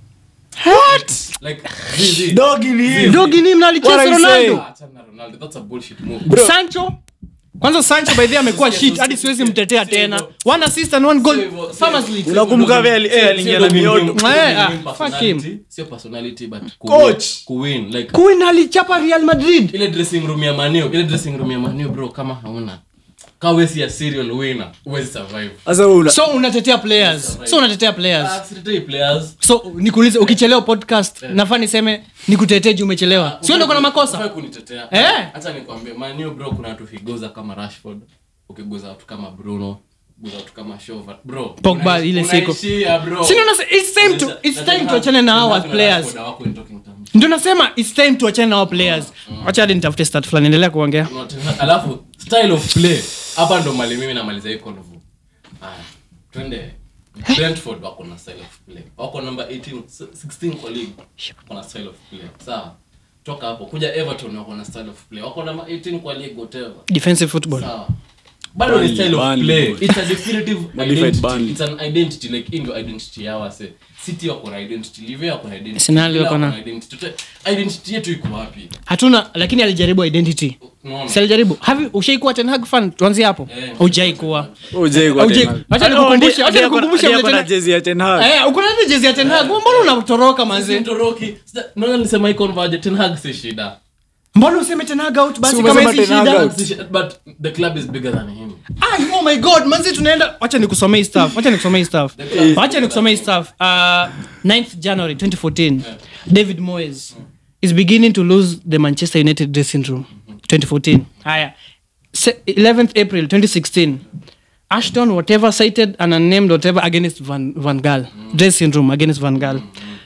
like Zizi. Zizi.
dogi ni mnalicheza
What are you saying?
ronaldo
Ah, achana na Ronaldo, that's a bullshit move.
sancho kwanza sancho by the way amekuwa
Sio
shit
hivyo,
hadi
sio
siwezi
hivyo,
mtetea
sio
tena
hivyo.
one assist and one
Sio
goal
hivyo, sio
farmers
hivyo.
league
Sio
Unakumbuka
dog in-
vile, eh,
sio-
aliingia
sio
na
dog in
mioto.
him, sio
Eh,
dog in
ah,
him
fuck
personality,
him.
sio personality but ku-
Coach.
kuwin like
queen alichapa real madrid
ile dressing room ya manio ile dressing room ya manio bro kama hauna kama wewe si a serial winner huwezi survive
sasa wewe una
so unatetea players so unatetea players
Ah, sitetei players
so nikuulize ukichelewa podcast nafaa niseme nikutetee juu umechelewa sio ndo kuna makosa
Hufai kunitetea
Eh.
hata nikwambie manio bro kuna watu ukigoza kama rashford ukiguza watu kama bruno guza watu kama shova bro
Pogba,
unaishi-
ile siku.
unaishia, bro.
Si ndio nase- it's time to- it's time tuachane na hawa
Ten Hag
players.
Rashford hawako in talking terms.
ndio nasema its time tuachane na our players wacha hadi nitafute stat fulani endelea kuongea
Kuna Ten Hag- alafu style of play hapa ndo mali mimi namaliza hii convo haya twende brentford wako na style of play wako number 18 16 kwa league wako na style of play sawa toka hapo kuja everton wako na style of play wako number 18 kwa league whatever
defensive football
sawa bado ni
Burnley,
style of
Burnley,
play
bro.
it's a definitive
Modified
identity
Burnley.
it's an identity like in your identity yao se city wako na identity live wako na identity
Arsenal
Villa
wako na-
wako identity Tute- identity yetu iko wapi
hatuna lakini alijaribu identity
unaona
si alijaribu Have- ushaikuwa ten hag fan tuanzie hapo
Eh.
ujaikuwa
Ujai kwa
Ujai-
Ten Hag.
wacha
Oh,
nikukumbushe-
ndiye-
wacha
ndiye ako na-
nikukumbushe
ndiye
vile
ako na
tena-
jezi ya Ten Hag.
Eh, uko na ile jezi ya ten hag mbona unatoroka manze
Toroki. Sasa, naona nisema hii converge, Ten Hag si shida
mbona useme ten hag out basi
Si
kama
umesema
hizi
Ten Hag
shida
out.
Si shida, but the club is bigger than him
Ay, oh my god manzi tunaenda wacha nikusomee hii stuff wacha nikusomee hii stuff wacha nikusomee hii stuff uh, 9th january 2014 david moyes is beginning to lose the manchester united dressing room 2014 haya se- 11th april 2016 ashton whatever cited an unnamed whatever against van, van gaal dress syndrome against van gaal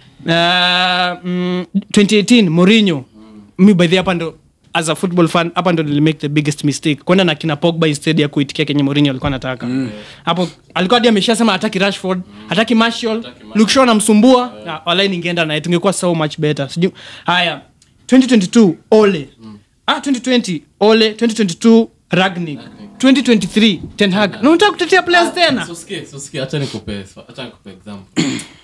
uh, mm, 2018 Mourinho mi by the hapa ndo as a football fan hapa ndo nilimake the biggest mistake kwenda na kina pogba instead ya kuitikia kenye Mourinho alikuwa anataka hapo alikuwa hadi ameshasema hataki rashford hataki marshall luke shaw anamsumbua yeah. walai ningeenda naye tungekuwa so much better Sijui- haya 2022 ole ah 2020 ole 2022 ragnik 2023 ten hag na unataka kutetea players tena
So sikia, so sikia, acha nikupe acha nikupe example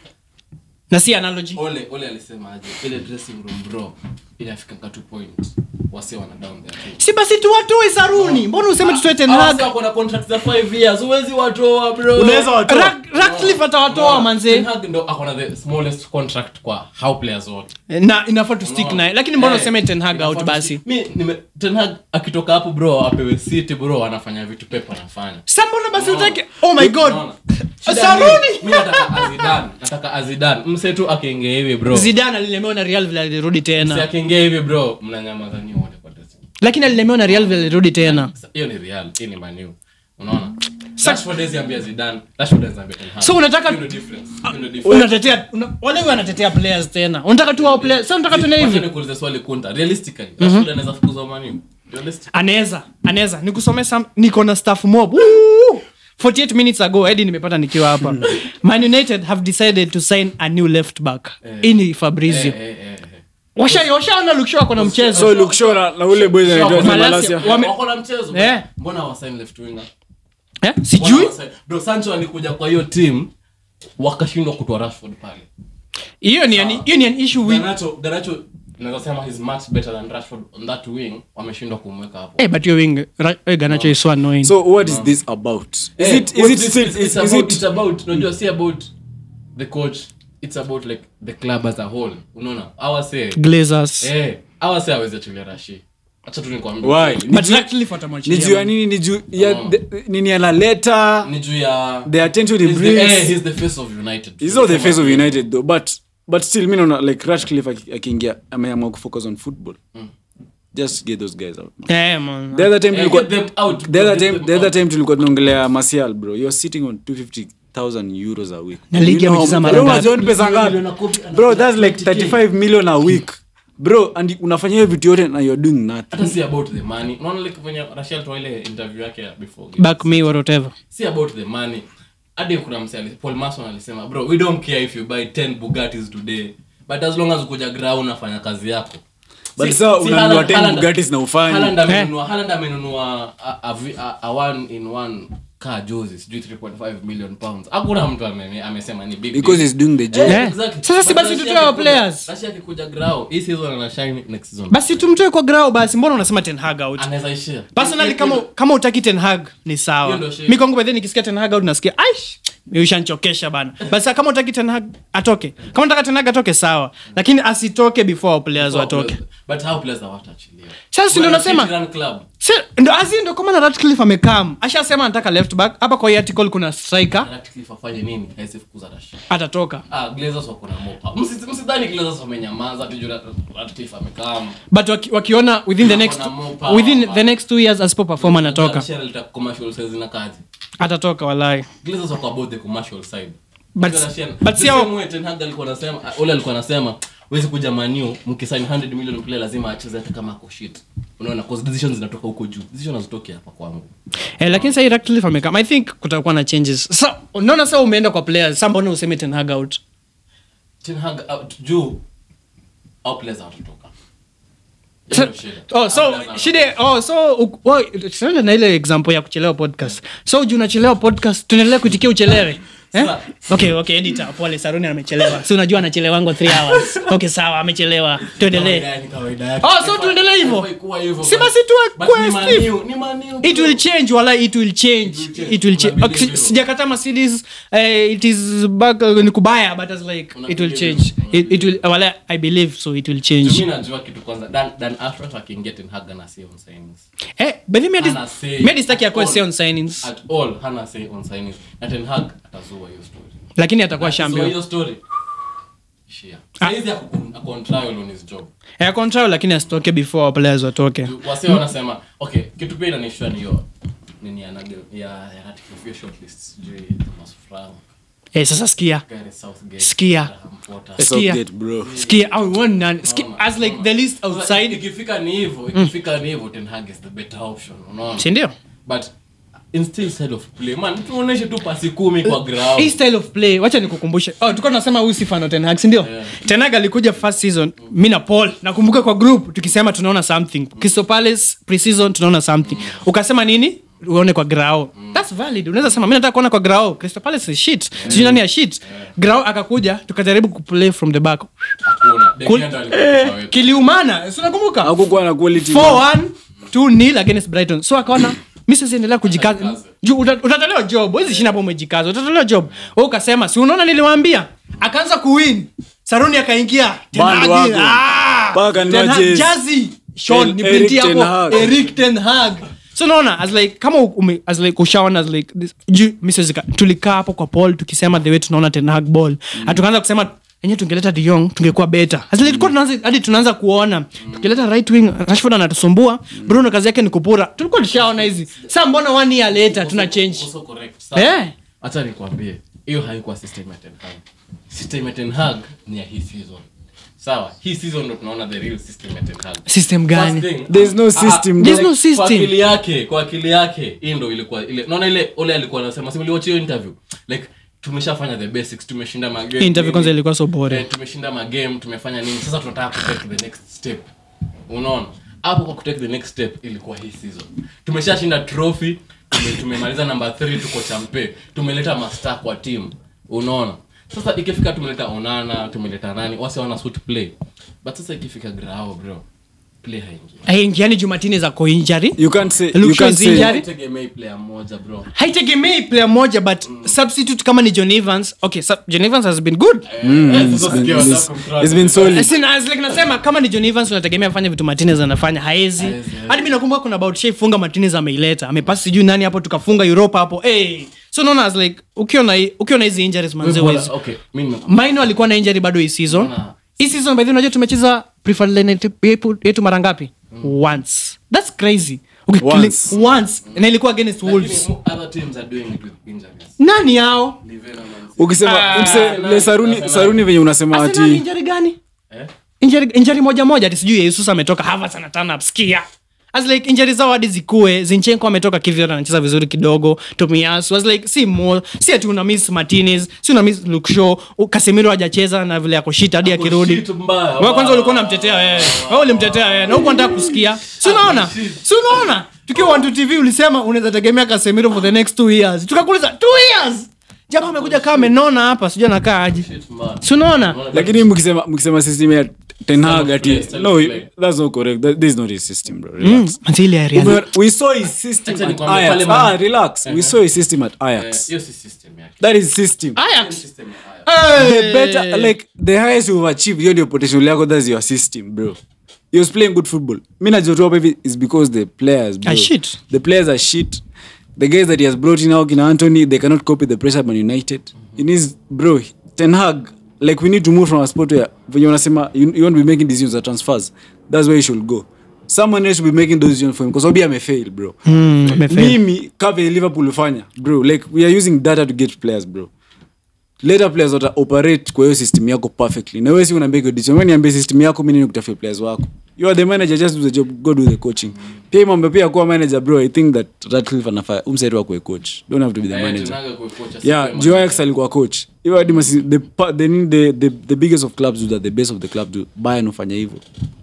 na si analogy
ole ole alisema aje ile dressing room bro inafikanga tu point wase wana down their team
si basi tuwatoe saruni mbona useme tutoe ten
Hawa
hag
sasa wako na contract za 5 years huwezi watoa bro
unaweza watoa
Ra- Ratcliffe atawatoa
Ten
manze
Hag ndo ako na the smallest contract kwa how players wote
na inafaa tu stick
Unaona?
naye lakini mbona
Eh,
useme ten hag
inafaa
out
tu
basi
stick. Mi, nime- Ten Hag akitoka hapo bro apewe city bro anafanya vitu pepo anafanya
sa mbona basi
Unaona?
utake oh my god
Unaona? Shida
Saruni!
ni- mi nataka azidan nataka azidan mse tu akiingia hivi bro
zidan alilemewa na real vile alirudi
mse
tena
akiingia hivi bro mnanyamaza nyi wote kwa dressing room.
lakini alilemewa na real vile alirudi tena
Sa- hiyo ni real hii ni manu unaona
Sa-
Rashford hawezi ambia Zidane, Rashford hawezi ambia Ten Hag.
So unataka-
Hiyo ndio difference. Hiyo ndio difference.
unatetea una, wale wanatetea players tena unataka tu wao players sasa unataka tuone
Wacha
hivi
nikuulize swali kunta realistically Rashford anaweza fukuzwa Man U? Realistic-
anaweza anaweza nikusomea sam niko na staff mob Woo! 48 minutes ago hadi nimepata nikiwa hapa man united have decided to sign a new left back ini fabrizio
Eh, eh, eh, eh.
washa washaona lukshow ako na mchezo
so look sure na, na ule boy anaitwa
Malasia.
Malasia
Wame-
Wako na mchezo
Eh.
mbona hawasign left winger?
eh?
Mbona
sijui
hawasign- bro sancho alikuja kwa hiyo team wakashindwa kutoa rashford pale
hiyo ni an- hiyo ni an issue with
ganacho ganacho naweza sema he's much better than rashford on that wing wameshindwa kumweka hapo
eh but your wing Ra- eh, Garnacho is so annoying
so what is this about is
Eh,
it is
what
it
this
still
is,
is,
it's
is
about,
it
it's about unajua si about the coach it's about like the club as a whole unaona awase
glazers
eh awase aweze tulia rashi acha tu nikwambie
why
but
Ni juu-
actually
ni
fatamwachilia
juu ya
man.
nini ni juu ya
Oh.
the- nini analeta
ni juu ya
the attention he
he's the, eh,
brings
he's the face of united
he's not the face of united though but but still mi naona like Ratcliffe aki- akiingia ameamua kufocus on football just get those guys out
eh man
the other time
Eh,
tulikuwa
get them out,
the other
get
time
them
the other
out.
time tulikuwa tunaongelea Martial bro you're sitting on 250000 euros a week
Na ligi
You know
amecheza
how-
mara
bro,
ngapi?
unajua ni pesa ngapi
Milioni kumi, ana-
bro that's like
20K.
35 million a week bro and unafanya hiyo vitu yote na you're doing nothing
hata si about the money unaona like venye rashel toa ile interview yake ya before game.
back me or whatever
si about the money hadi kuna mse ali- paul mason alisema bro we don't care if you buy 10 bugattis today but as long as ukuja grau unafanya kazi yako
But
Si-
sasa
si
unanunua
Haaland-
10
Haaland-
Bugattis na hufanyi.
Haaland amenunua- Haaland amenunua a- a vi- a- a one in one car jozi sijui 3.5 million pounds hakuna mtu ame- amesema ni big
because
deal.
he's doing the job
Eh,
Eh.
exactly.
Sasa si
But
basi
Russia
tutoe our
akikuja-
players.
Russia akikuja grau hii season ana shine next season
basi tumtoe kwa grao basi mbona unasema ten hag out
anaweza ishia
personally kama kama utaki ten hag ni sawa
Hiyo ndio shida.
mi kwangu bedhe nikisikia ten hag out nasikia aish ushanchokesha bana basi kama utaki ten hag atoke kama unataka ten hag atoke sawa lakini asitoke before our players watoke
but how players hawataachiliwa
Sasa si ndio
Wana
nasema-
fit run club
Si- ndo asi ndo kama na ratcliffe amekam ashasema anataka left back hapa kwa hii article kuna striker
Ratcliffe afanye nini hawezi fukuza Rashid
atatoka
ah glazers wako na mopa Msi- msidhani glazers wamenyamaza tu juu Rat- Ratcliffe amekaa
but waki, wakiona within the next
Wako na more power,
within
man.
the next two years asipo perform anatoka
Rashid alitaka commercial sales na kazi
atatoka walai
glazers wako about the commercial side
But-
Because Rashid-
but
the
si hao-
same way Ten Hag alikuwa anasema ole alikuwa anasema wezi kuja maniu mkisign 100 million player lazima acheze hata kama ako shit unaona cause decisions zinatoka huko juu decisions hazitoki hapa kwangu
eh, lakini sahii ratcliffe amekam i think kutakuwa na changes sa unaona sa umeenda kwa players sa mbona useme ten hag out
Ten Hag out juu au players hawatatoka
So-
Hiyo ndio shida.
oh,
Au
so
players
shide oh, so u- wa- tunaenda na ile example ya kuchelewa podcast so juu unachelewa podcast tunaendelea kuitikia uchelewe eh?
Sa-
okay okay editor pole saruni amechelewa si unajua anachelewango 3 hours okay sawa amechelewa tuendelee
Kawaida yake, kawaida yake.
Oh, so tuendelee hivyo?
Haifai kuwa hivyo,
Si
but-
basi tuwe
but
kwa
ni
Steve.
Man U, ni Man U,
it
bro.
will change wala it will change
It will change.
it will change
Una
okay,
believe
si-
hivyo?
sijakata mercedes uh, it is back uh, ni kubaya but as like
Una
it will
believe
change
hivyo? Una
it, it will wala i believe so it will change
Mimi najua kitu kwanza dan dan Ashworth akiingia Ten Hag ana say on signings
eh but then maybe
Hana say
maybe staki
at
akwe
all.
say on signings
at all hana say on signings na Ten Hag atazua hiyo story
lakini atakuwa
Akizua
champion
hiyo story Shia. Saizi ako ako on trial on his job
Eh, control lakini asitoke before players watoke
wase wanasema okay kitu pia inanishtua ni hiyo nini ya nugget- ya ya ratification shortlist sijui Thomas Frank
eh, sasa sikia
Gareth Southgate
Sikia.
Graham Potter.
Sikia.
Southgate, bro.
sikia I want none. Sikia, as like the list
Sasa
outside
ikifika ni hivyo ikifika ni hivyo Ten Hag is the better option unaona
sindio
but instill style of play man tuoneshe tu pasi kumi kwa ground
hii style of play wacha nikukumbushe oh, tulikuwa tunasema huyu si fan wa Ten Hag si ndio
Yeah.
Ten Hag alikuja first season mi na paul nakumbuka kwa group tukisema tunaona something Crystal Palace pre-season tunaona something ukasema nini uone kwa grao thats valid unaweza sema mi nataka kuona kwa grao Crystal Palace is shit sijui nani ya shit grao akakuja tukajaribu kuplay from the back
hakuna De
Cool.
Gea ndo alikuwa kocha wetu.
kiliumana si unakumbuka
hakukuwa na quality
4-1 2-0 against brighton so akaona mi sasa endelea kujikaza
Jikaze.
Ju- uta- utatolewa job wezi shinda hapo umejikaza utatolewa job we ukasema si unaona niliwaambia akaanza kuwin saruni akaingia Ten
Band
Hag,
wagon.
ah!
Paka
Ten
nunua
Hag,
jezi.
jazi Sean,
El-
ni
Eric
printi
Ten
hapo
Hag.
Eric Ten Hag. so unaona as like kama ume, as like ushaona as like this, ju, mi siwezi ka- tulikaa hapo kwa paul tukisema the way tunaona Ten Hag ball mm. tukaanza kusema enye tungeleta de Jong tungekuwa beta as like, tulikuwa tunaanza hadi tunaanza kuona tukileta right wing rashford anatusumbua bruno kazi yake ni kupura tulikuwa tushaona hizi sa mbona one year later tuna change
Also correct. Sawa.
Eh.
Acha nikwambie hiyo haikuwa system ya Ten Hag. System ya Ten Hag ni ya hii season sawa hii season ndo tunaona the real system ya Ten Hag.
system gani
First thing,
There's no
ah,
system,
There's
like,
no system.
kwa akili yake kwa akili yake hii ndo ilikuwa ile naona ile ole alikuwa anasema si mliwatch hiyo interview like tumeshafanya the basics tumeshinda magame
Hii interview
nini.
kwanza ilikuwa so boring.
eh, tumeshinda magame tumefanya nini sasa tunataka kutake the next step unaona hapo kwa kutake the next step ilikuwa hii season tumeshashinda trophy tume, tumemaliza number 3 tuko champe tumeleta master kwa team unaona sasa ikifika tumeleta onana tumeleta nani wase wana suit play but sasa ikifika grao bro play haingi
aingiani jumatini za koinjari
you can't say
Luke
you
Shaw
can't
is
say
injured. Injury?
tegemei player mmoja bro
haitegemei player moja but substitute kama ni john evans okay sub, john evans has been good
Eh, sasa
been-
sikia
it's-
WhatsApp kumtrust.
it's been solid.
As in, as like nasema kama ni john evans unategemea afanye vitu martinez anafanya haezi
Haezi,
hadi mi nakumbuka kuna about shai funga martinez ameileta amepasi sijui nani hapo tukafunga europa hapo hey. so naona as like ukiona hii- ukiona hizi injuries manze
Wewe
wezi
bora- okay, mimi
maino alikuwa na injury bado hii season
Naona-
hii season by the way unajua tumecheza preferred line yetu- yetu- yetu mara ngapi once that's crazy okay,
Once.
killing- once na ilikuwa against wolves
Lakini other teams are doing it with injuries.
nani hao
Livera Man City.
ukisema
Ah.
mse le saruni
Arsenal.
saruni venye unasema
Arsenal
ati
injury gani
Eh?
injury, injury moja moja ati sijui yesus ametoka Havertz ana turn up skia as like injury zao hadi zikue zinchenko ametoka kivyot anacheza vizuri kidogo tomiasu as like si mo si ati una miss martinez si una miss luke shaw U- casemiro hajacheza na vile ako shit hadi akirudi
Shit mbaya.
wewe kwanza ulikuwa unamtetea wewe wewe ulimtetea wewe na huko nataka kusikia si unaona si unaona tukiwa one tv ulisema unaweza tegemea casemiro for the next two years tukakuuliza two years jamaa amekuja kama amenona hapa sijui anakaa aje
Shit mbaya.
si unaona
Unaona,
lakini mkisema mkisema system ya ten hag
of
ati
play, style
no
of play.
that's not correct that, this is not his system bro
Mm,
relax
manze ile ya Real.
Ume- we saw his system
Acha
at
nikwambie,
Ajax
pale man-
ah relax we saw his system at
eh,
Ajax
hiyo si system yake.
that is system
Ajax
System ya Ajax.
the better like the highest you've achieved hiyo ndio potential yako that's your system bro he was playing good football mi najua tu hapa hivi is because the players bro.
Are shit.
the players are shit the guys that he has brought in now kina Anthony they cannot cope with the pressure at Man United he needs bro Ten Hag like we need to move from a sport where venye unasema you, you want to be making decisions at transfers that's where you should go someone else should be making those decisions for him because obi amefail bro
Mm, amefail.
mimi kave liverpool ufanya bro like we are using data to get players bro later players wata operate kwa hiyo system yako perfectly na wewe si unaambia hiyo decision wewe niambie system yako mimi ni kutafuta players wako you are the manager just do the job go do the coaching pia hii mambo pia kuwa manager bro i think that Ratcliffe anafaa umsaidi wako coach don't have to be the
Eh,
manager
tunaga kwa kocha, si
yeah
kwa
Joe
manager.
Ajax alikuwa coach hiyo hadi masi the, pa- the, the, the, the biggest of clubs do that the best of the club do Bayern ufanya hivyo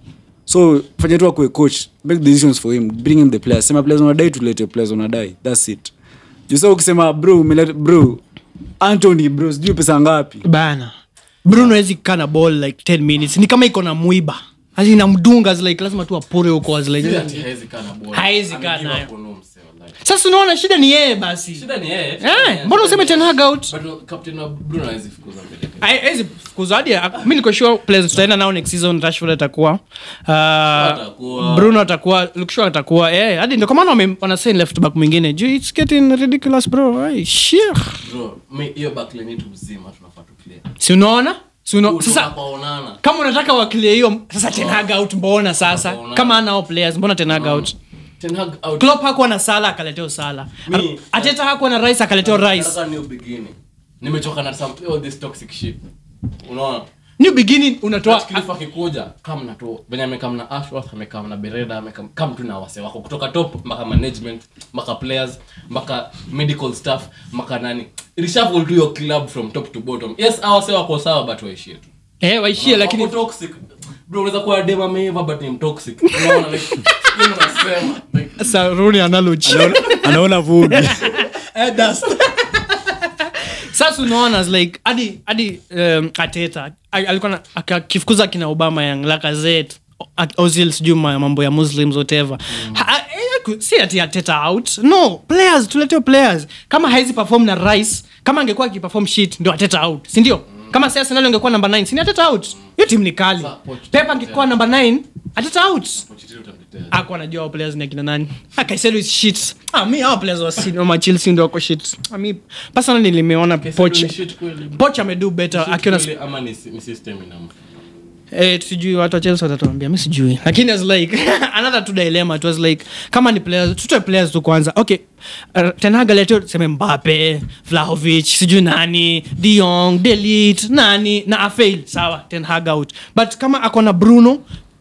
so fanya tu akue coach make decisions for him bring him the players sema players wanadai tulete players wanadai that's it jusa ukisema bro umeleta bro Anthony bro sijui pesa ngapi
bana bruno hawezi kukaa na ball like 10 minutes ni kama iko na mwiba Asi inamdunga as like lazima tu apure huko as like
Si ati haezi kaa na ball.
Haezi kaa
Amegive
nayo.
up on mse, wallahi.
sasa unaona shida ni yeye basi
Shida ni yeye.
Eh, mbona useme Ten Hag out
But captain wa Bruno haezi fukuza mbele.
Ai- hawezi fukuzwa hadi mi niko sure players tutaenda nao next season rashford atakuwa uh,
Atakuwa.
bruno atakuwa lukshaw atakuwa eh, hadi ndio kwa maana wame- wanasign left back mwingine juu it's getting ridiculous bro Ai, shit.
Bro, mi- hiyo backline yetu mzima tunafaa tu clear.
si unaona Si uno-
Kutoka
sasa
kwa Onana.
kama unataka wakilie hiyo sasa tenag out mbona sasa
Mbona?
kama anao players mbona tenag out
Ten Hag out.
Klopp hakuwa na sala akaleteo sala
Mi-
ateta hakuwa na rice akaleteo rice
Nataka new beginning. nimechoka na some all this toxic shit unaona
new beginning unatoa
Cliff akikuja kam na tu venye amekam na ashworth amekam na bereda amekam kam tu na wase wako kutoka top mpaka management mpaka players mpaka medical staff mpaka nani reshuffle tu your club from top to bottom yes hao wase wako sawa but waishie tu
eh waishie lakini
Wako toxic bro unaweza kuwa dem ameiva but ni mtoxic unaona like hiyo ndo nasema like
saruni analogy
anaona vumbi
sasa unaona as like hadi hadi um, ateta al- alikuwa na- aka- akifukuza kina obama yang lakazet ozil sijui ma- mambo ya muslims whatever Ha- eh, ku- si ati ateta out no players tuleteo players kama haizi perform na rice kama angekuwa akiperform shit ndio ateta out sindio kama si arsenal angekuwa number 9 sini ateta out hiyo timu ni kali
Sa- Poch-
pep angekuwa number 9 ateta out
Pochettino utamtetea.
ako anajua hao players ni akina nani akaiselu is shit ah mi hao players wa City- wa Chelsea ndio wako shit ah mi personally nimeona poch
Ni shit kweli.
poch amedo better
Shit
akiona
kweli ama ni ni system inamfa
eh sijui watu wa Chelsea watatuambia mi sijui lakini as like another two dilemma it was like kama ni players tutoe players tu kwanza okay uh, tenaga leteo tuseme Mbappe Vlahovic sijui nani De Jong Delete nani na afail sawa ten hag out but kama ako na Bruno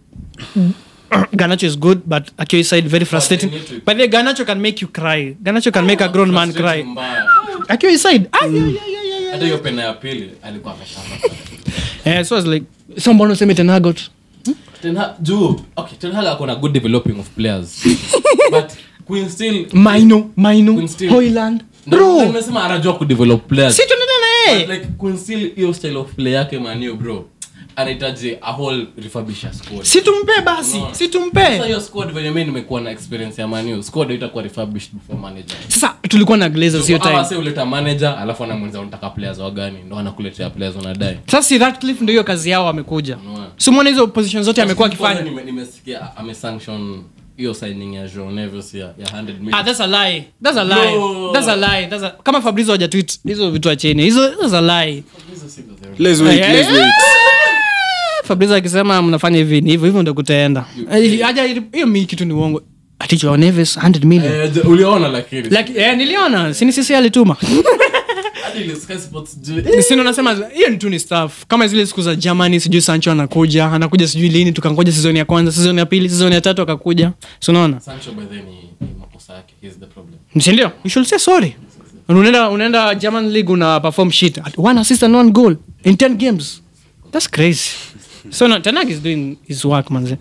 Ganacho is good but akiwa side very frustrating
they need to-
but the Ganacho can make you cry Ganacho can make a grown man cry
Frustrating mbaya.
akiwa side ah, yeah, yeah, yeah, yeah, yeah.
hata hiyo pena ya pili alikuwa ameshapa
eh so I was like so mbona useme ten hag out
Ten Hag- juu okay Ten Hag ako na good developing of players but Queen still
Maino Maino
Queen Steel.
Hoyland
Ndo-
bro
nimesema anajua kudevelop players
si tunaenda na
But
yeye
like Queen still hiyo style of play yake manio bro anahitaji a whole refurbished squad
si tumpe basi
Unaona?
si
sasa
tumpe
hiyo squad venye mimi nimekuwa na experience ya manio squad haitakuwa refurbished before manager
sasa tulikuwa na glazers hiyo
Hawa
time
wase huleta manager alafu anamwenza unataka players wagani ndo anakuletea players unadai
sasa si Ratcliffe ndio hiyo kazi yao amekuja
Unaona?
si mwona hizo position zote amekuwa
Kwanza
akifanya
nime- nimesikia amesanction hiyo signing ya Joao Neves ya, ya 100 million.
ah that's a lie that's a lie
No.
that's a lie that's a kama Fabrizio hajatweet hizo vitu acheni hizo that's a lie
Hizo si ndo the-
let's wait let's wait
Fabrizio akisema mnafanya hivi ni hivyo hivyo ndio kutaenda Eh, haja hiyo mi kitu ni uongo ati Joao Neves 100 million
Eh, je- uliona lakini
like eh, niliona sini sisi alituma
hadi ile Sky Sports ju-
sino nasema hiyo ni tu ni staff kama zile siku za germany sijui sancho anakuja anakuja sijui lini tukangoja sizoni ya kwanza sizoni ya pili sizoni ya tatu akakuja sunaona
Sancho by the way ni ni makosa yake he's the problem
sindio you should say sorry unaenda unaenda german league una perform shit at one assist and one goal in 10 games that's crazy so no, tanag is doing his work manze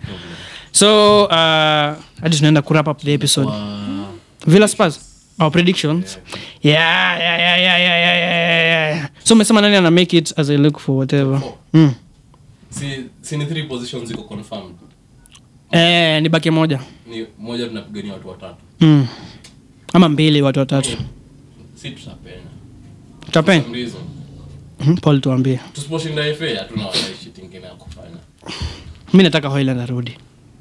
so uh, hadi tunaenda kurap up the episode villa spurs our predictions yeah yeah yeah yeah yeah yeah yeah yeah yeah so umesema nani ana make it as i look for whatever mm.
si si ni three positions ziko confirmed
eh, ni baki moja
ni moja tunapigania watu watatu
mm. ama mbili watu watatu
si tutapenya
tapen
Some reason
mm, paul tuambie
tusiposhinda FA hatuna wala shit ingine ya kufanya
mi nataka hoiland arudi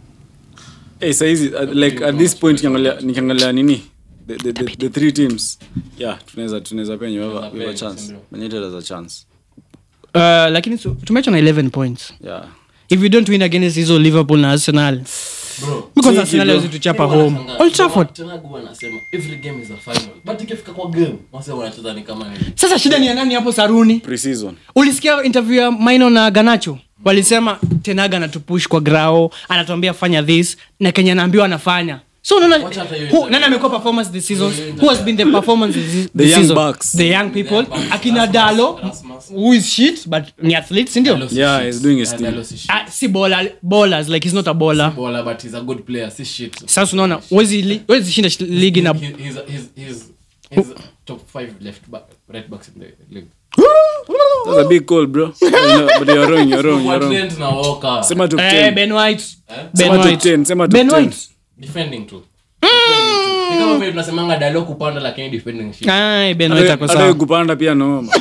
hey saizi uh, like at this point nikiangalia nikiangalia nini the, the, the, the three teams yeah tunaweza tunaweza penya we have a- we have a
Tunaweza
chance
penya,
Man United has a chance
uh, lakini tu- tumeachwa na 11 points
yeah
if we don't win against hizo liverpool na arsenal
bro
because
Chiki,
arsenal
bro.
hawezi tuchapa
Mimi
home
wanashangaa.
old trafford
Tena huwa anasema every game is a final but ikifika kwa game wase wanacheza ni kama ni
sasa shida ni ya nani hapo saruni
pre-season
ulisikia interview ya maino na ganacho walisema tenaga anatupush kwa grao anatuambia fanya this na kenya anaambiwa anafanya so unaona
Wacha hata hiyo
who-
interview.
nani amekuwa performance this season
Hiyo
who has been the performance this,
The
this
young
season
bucks.
the young people
young bucks.
akina
Rasmus,
dalo
Rasmus.
who is shit but ni athlete sindio
Dalo si
Yeah,
shit.
he's doing his
Yeah,
thing.
Dalo si shit.
Ah, si baller, ballers like he's not a baller
Baller, but he's a good player si shit
sasa unaona wezi li- wezi shinda sh- ligi na
He- he's he's he's he's top five left back right backs in the league
that's a big call bro no, but you're wrong you're wrong
Kwa
you're wrong
Trent na Walker
sema top
eh,
10
ben white
Eh?
ben
Sema top
white
10 sema top
ben
10
white
defending tu ni kama vile tunasemanga dalo kupanda lakini defending shit
Ai, ben white ako
hata
sawa
kupanda pia noma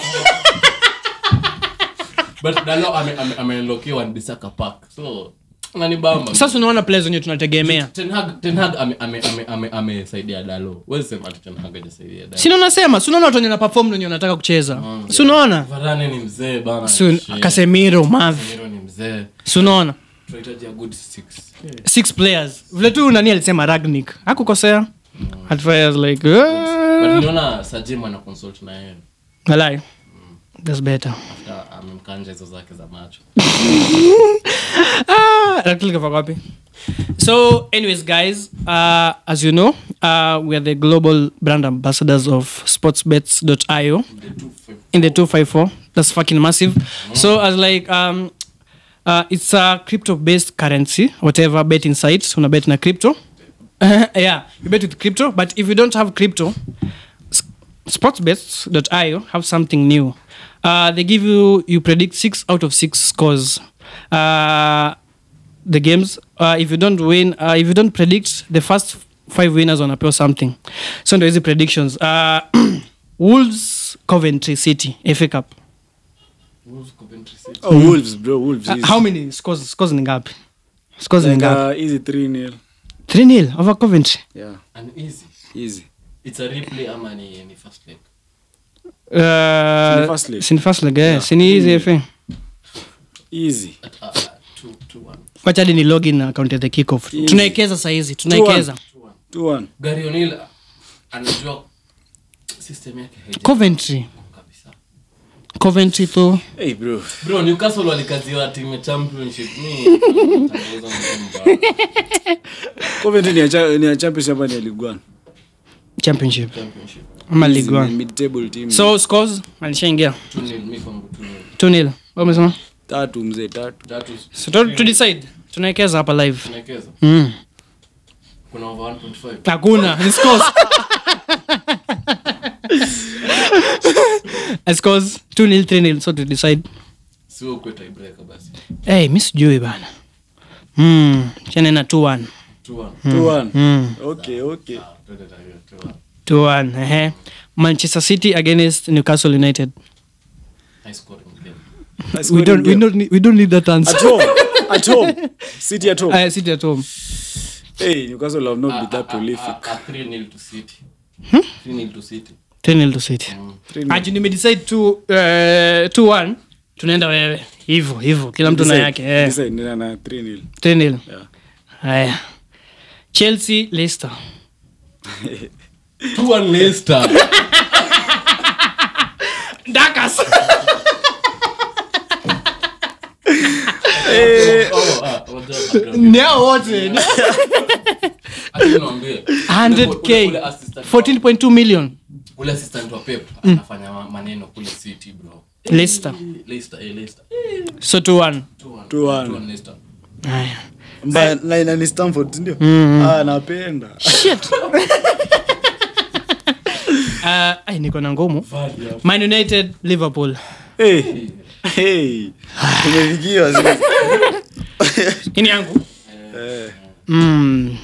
but dalo ame ame amelokiwa Bisaka Park so Unanibamba.
sasa unaona players wenye tunategemea
Ten Hag- Ten Hag ame- ame- ame- ame- amesaidia dalo Huwezi sema ati Ten Hag hajasaidia Dalo.
sina unasema si unaona watu wenye na perform wenye wanataka kucheza si unaona
Varane ni mzee bana
Si-
Shit.
kasemiro mav
Casemiro ni mzee
si unaona
tunahitaji a good six
six players vile tu nani alisema ragnik hakukosea at first like
but
uh,
niliona sajim ana consult na yeye
walai that's better
after amemkanja hizo zake za macho
ah, Ragnik kafaka wapi so anyways guys uh, as you know uh, we are the global brand ambassadors of sportsbets.io
The two five-
in the 254 that's fucking massive so as like um uh, it's a crypto based currency whatever betting sites una bet na crypto yeah you bet with crypto but if you don't have crypto s- sportsbets.io have something new uh, they give you you predict six out of six scores uh, the games uh, if you don't win uh, if you don't predict the first five winners on appeal something so ndo hizi predictions uh, wolves coventry city fa cup
Wolves, Coventry City.
Oh, Wolves, bro, Wolves.
uh,
easy.
how many scores scores ni ngapi scores ni
Like,
ngapi
uh, easy 3 nil.
3 nil over coventry
Yeah,
And easy
easy.
it's a replay ama ni ni first leg
uh,
Sini first leg.
sini first leg yeah. sini hizi fa
Easy.
at uh, uh, two two one
wacha hadi ni login account ya the kickoff
Easy.
tunaekeza sahizi tunaekeza
two one
2-1.
Gary O'Neil anajua system yake haija
coventry
kabisa
coventry tu
Hey, bro.
bro newcastle walikaziwa timu ya championship mi tangaza mtu mbaya.
Coventry ni ya cha- ni ya championship ama ni ya League One?
championship
championship
ama
Easy,
league
man,
one
mid-table team.
so scores alishaingia
2-0 mi kwangu 2-0
2 nil umesema
tatu mzee tatu
tatu
so to, to decide tunaekeza hapa live
tunawekeza
mm.
kuna over 1.5
hakuna ni scores Uh, scores 2 nil 3 nil so to decide
sio ukwe tiebreaker basi
hey, mi sijui bana mm. chanena 2 1
2-1
2-1.
mm.
Okay, okay.
Ah, twende na hiyo 2-1
2 1 ehe manchester city against newcastle united
high scoring game
I
we
scored
don't,
in
we
game.
don't, need, we don't need that answer
At home. At home. City at home.
uh, city at home
Hey, Newcastle have not been
Ah,
that
ah,
prolific.
ah, ah, 3-0 to city 3-0 to city
3 nil to city
Mm.
Three nil.
aji nimedecide 2 1 tunaenda wewe hivyo hivyo kila mtu na
Decide-
yake eh.
decide, nina na 3 nil.
3 nil
Yeah.
haya chelsea leicester
2-1 Leicester
dakas
Oh, ah, wajua,
nao wote
Acha niwaambie. Ule- ule-
100k
ule assistant wa-
14.2 million
ule assistant wa pep anafanya ma- maneno kule city bro
leicester
Leicester, eh, Leicester.
so 2 1
2-1.
2-1.
2-1 Leicester.
haya
Mbaya, na- na ni Stamford, ndio? Ah, napenda.
shit uh, ai niko na ngumu
Value hapo.
man united liverpool
Hey, hey. Tumefikiwa sasa.
ini yangu
Eh,
mm.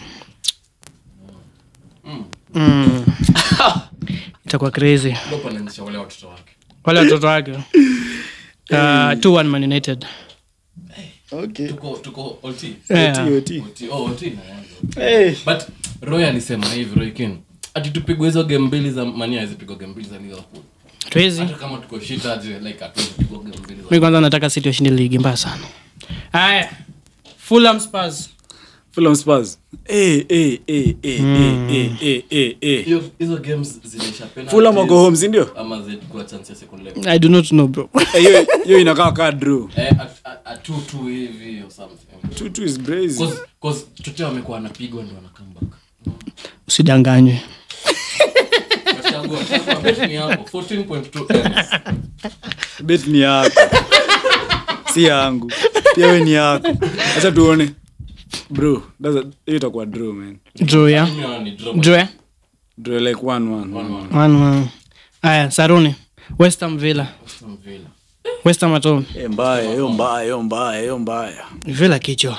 Mm.
Mm. itakuwa crazy
Klopp anaanzisha wale watoto wake
wale watoto wake uh, 2-1 man united
okay.
tuko tuko OT.
yeah.
Oti, oti.
OT, oh, OT inaanza.
Hey.
but roy alisema hivi roy kin ati tupigwe hizo game mbili za mania azipigwa game mbili za liverpool
tuwezi
hata kama tuko shit aje like hatuwezi pigwa game mbili za
mi kwanza nataka city washinde ligi mbaya sana haya fulham spurs
Fulham Spurs. Hey, hey, hey, hey, hey, hey, hey, hey, hey.
hiyo hizo games zinaisha penalties
Fulham wako home, si ndio?
ama zilikuwa chance ya second leg
i do not know bro
Eh, hiyo- hiyo inakaa kaa draw.
eh a- a- a two two hivi or something
Two- two is brazy.
cause cause chochote wamekuwa wanapigwa ndio wana come back
usidanganywe
Wachagua, chagua, bet ni yako 14.2 M's.
bet ni yako si yangu pia we ni yako acha tuone bro that's a- hiyo itakuwa draw man
draw ya
Mimi naona ni draw.
draw ya
draw like one one,
One, one.
one one haya saruni west ham villa
Aston Villa.
west ham at home
Eh, mbaya hiyo mbaya hiyo mbaya hiyo mbaya
villa kichwa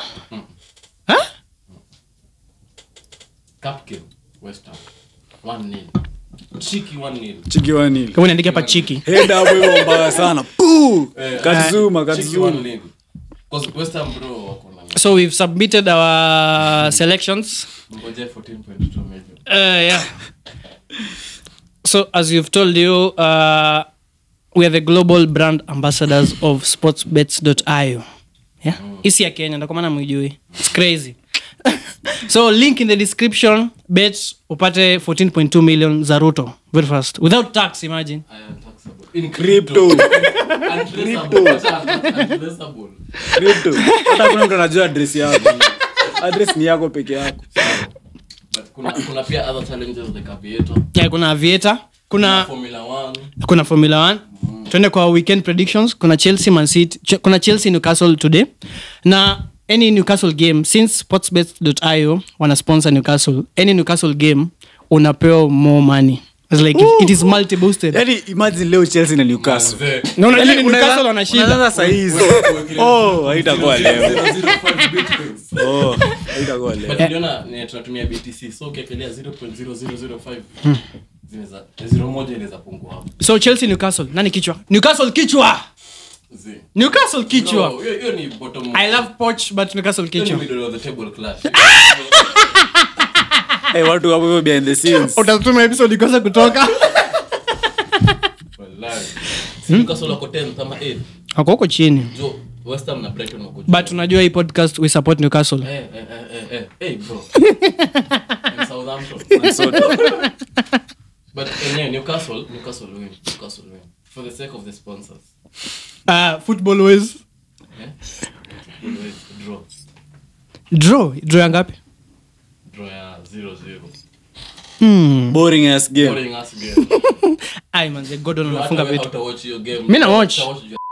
Cup game, West Ham. 1-0. Cheeky 1-0.
chiki wanili
kama niandike hapa chiki
head hapo hiyo mbaya sana Puu!
Eh,
katzuma
Cheeky
katzuma
1-0. 'Cause West Ham bro wako na
so we've submitted our selections
Ngoja 14.2 million.
Uh, yeah. So, as you've told you, uh, we are the global brand ambassadors of sportsbets.io. Yeah. Isi ya Kenya, ndo kwa maana mwijui. It's crazy. so, link in the description, bet upate 14.2 million za Ruto. Very fast. Without tax, imagine.
I am taxable. In
Crypto.
Untraceable. Untraceable.
Crypto. hata kuna mtu anajua adress yako adress ni yako peke yako
But kuna kuna pia other challenges like aviator
Yeah, kuna Aviator, kuna
formula 1
kuna formula 1 tuende kwa weekend predictions kuna chelsea man city Ch- kuna chelsea newcastle today na any newcastle game since sportsbet.io wana sponsor newcastle any newcastle game unapewa more money It's like it, it is multi boosted
yani imagine leo chelsea na newcastle
Manze.
na unajua
Yaani
newcastle
unaanza-
wanashinda
unaanza saa hizi oh haitakuwa leo
0.05 bitcoins.
oh haitakuwa leo
But uliona ni tunatumia btc so ukiekelea 0.0005 zinaweza zero moja inaweza pungua hapo
so chelsea newcastle nani kichwa newcastle kichwa
Zi.
newcastle kichwa
No, hiyo hiyo ni bottom
i love poch but newcastle
hiyo ni
kichwa
middle of the table clash
hey, watu wapo hivyo behind the scenes
utatuma episode ikosa kutoka
Wallahi. Si Newcastle wako 10th ama 8th
ako huko chini
jo west ham na brighton wako juu.
but unajua hii podcast we support newcastle
Eh, eh, eh, eh, eh, eh, bro. In Southampton. But enyewe Newcastle, Newcastle win, Newcastle win. For the sake of the sponsors.
uh, football ways
Eh? Always draw.
draw draw ya ngapi
Draw ya 0-0.
hmm.
boring ass game
Boring ass game.
ai manze godon
Hata
anafunga
wewe
vitu
hautawatch hiyo game.
Mi na watch.
Hautawatch your-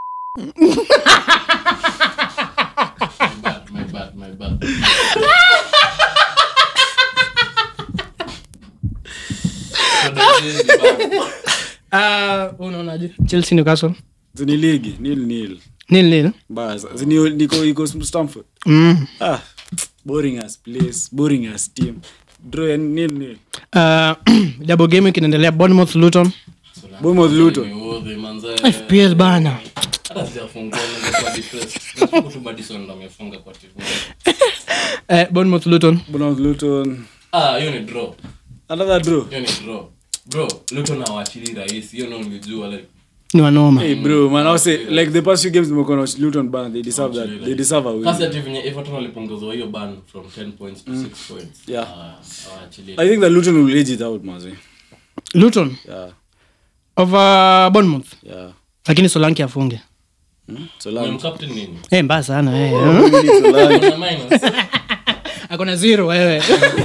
My bad, my bad, my bad.
uh, unaonaje chelsea newcastle
ni ligi nil nil
nil nil
bas Zini- niko iko stamford
mm.
ah boring as place boring as team draw ya nil nil
uh, double game kinaendelea bournemouth luton
Bournemouth Luton.
Niudhi, manze.
fpl bana
Hata sijafungua, ningekuwa depressed. Nashukuru tu Madison ndo amefunga kwa timu.
uh, bournemouth luton
Bournemouth Luton
Ah, hiyo ni draw.
another draw
hiyo ni draw bro luton hawachili rahisi hiyo ndio nilijua like
ni wanoma
hey bro man I say like the past few games nimekuwa na watch Luton bana they deserve that they deserve a win
kasi ati venye everton walipunguzwa hiyo ban from 10 points to 6 points
Yeah.
Ah, hawaachili.
I think that Luton will edge it out mazi
luton
yeah
over bournemouth
yeah
lakini solanki afunge
hmm? so
Mwem
long
captain nini
hey, mbaya sana hey.
Kuna minus
akona zero wewe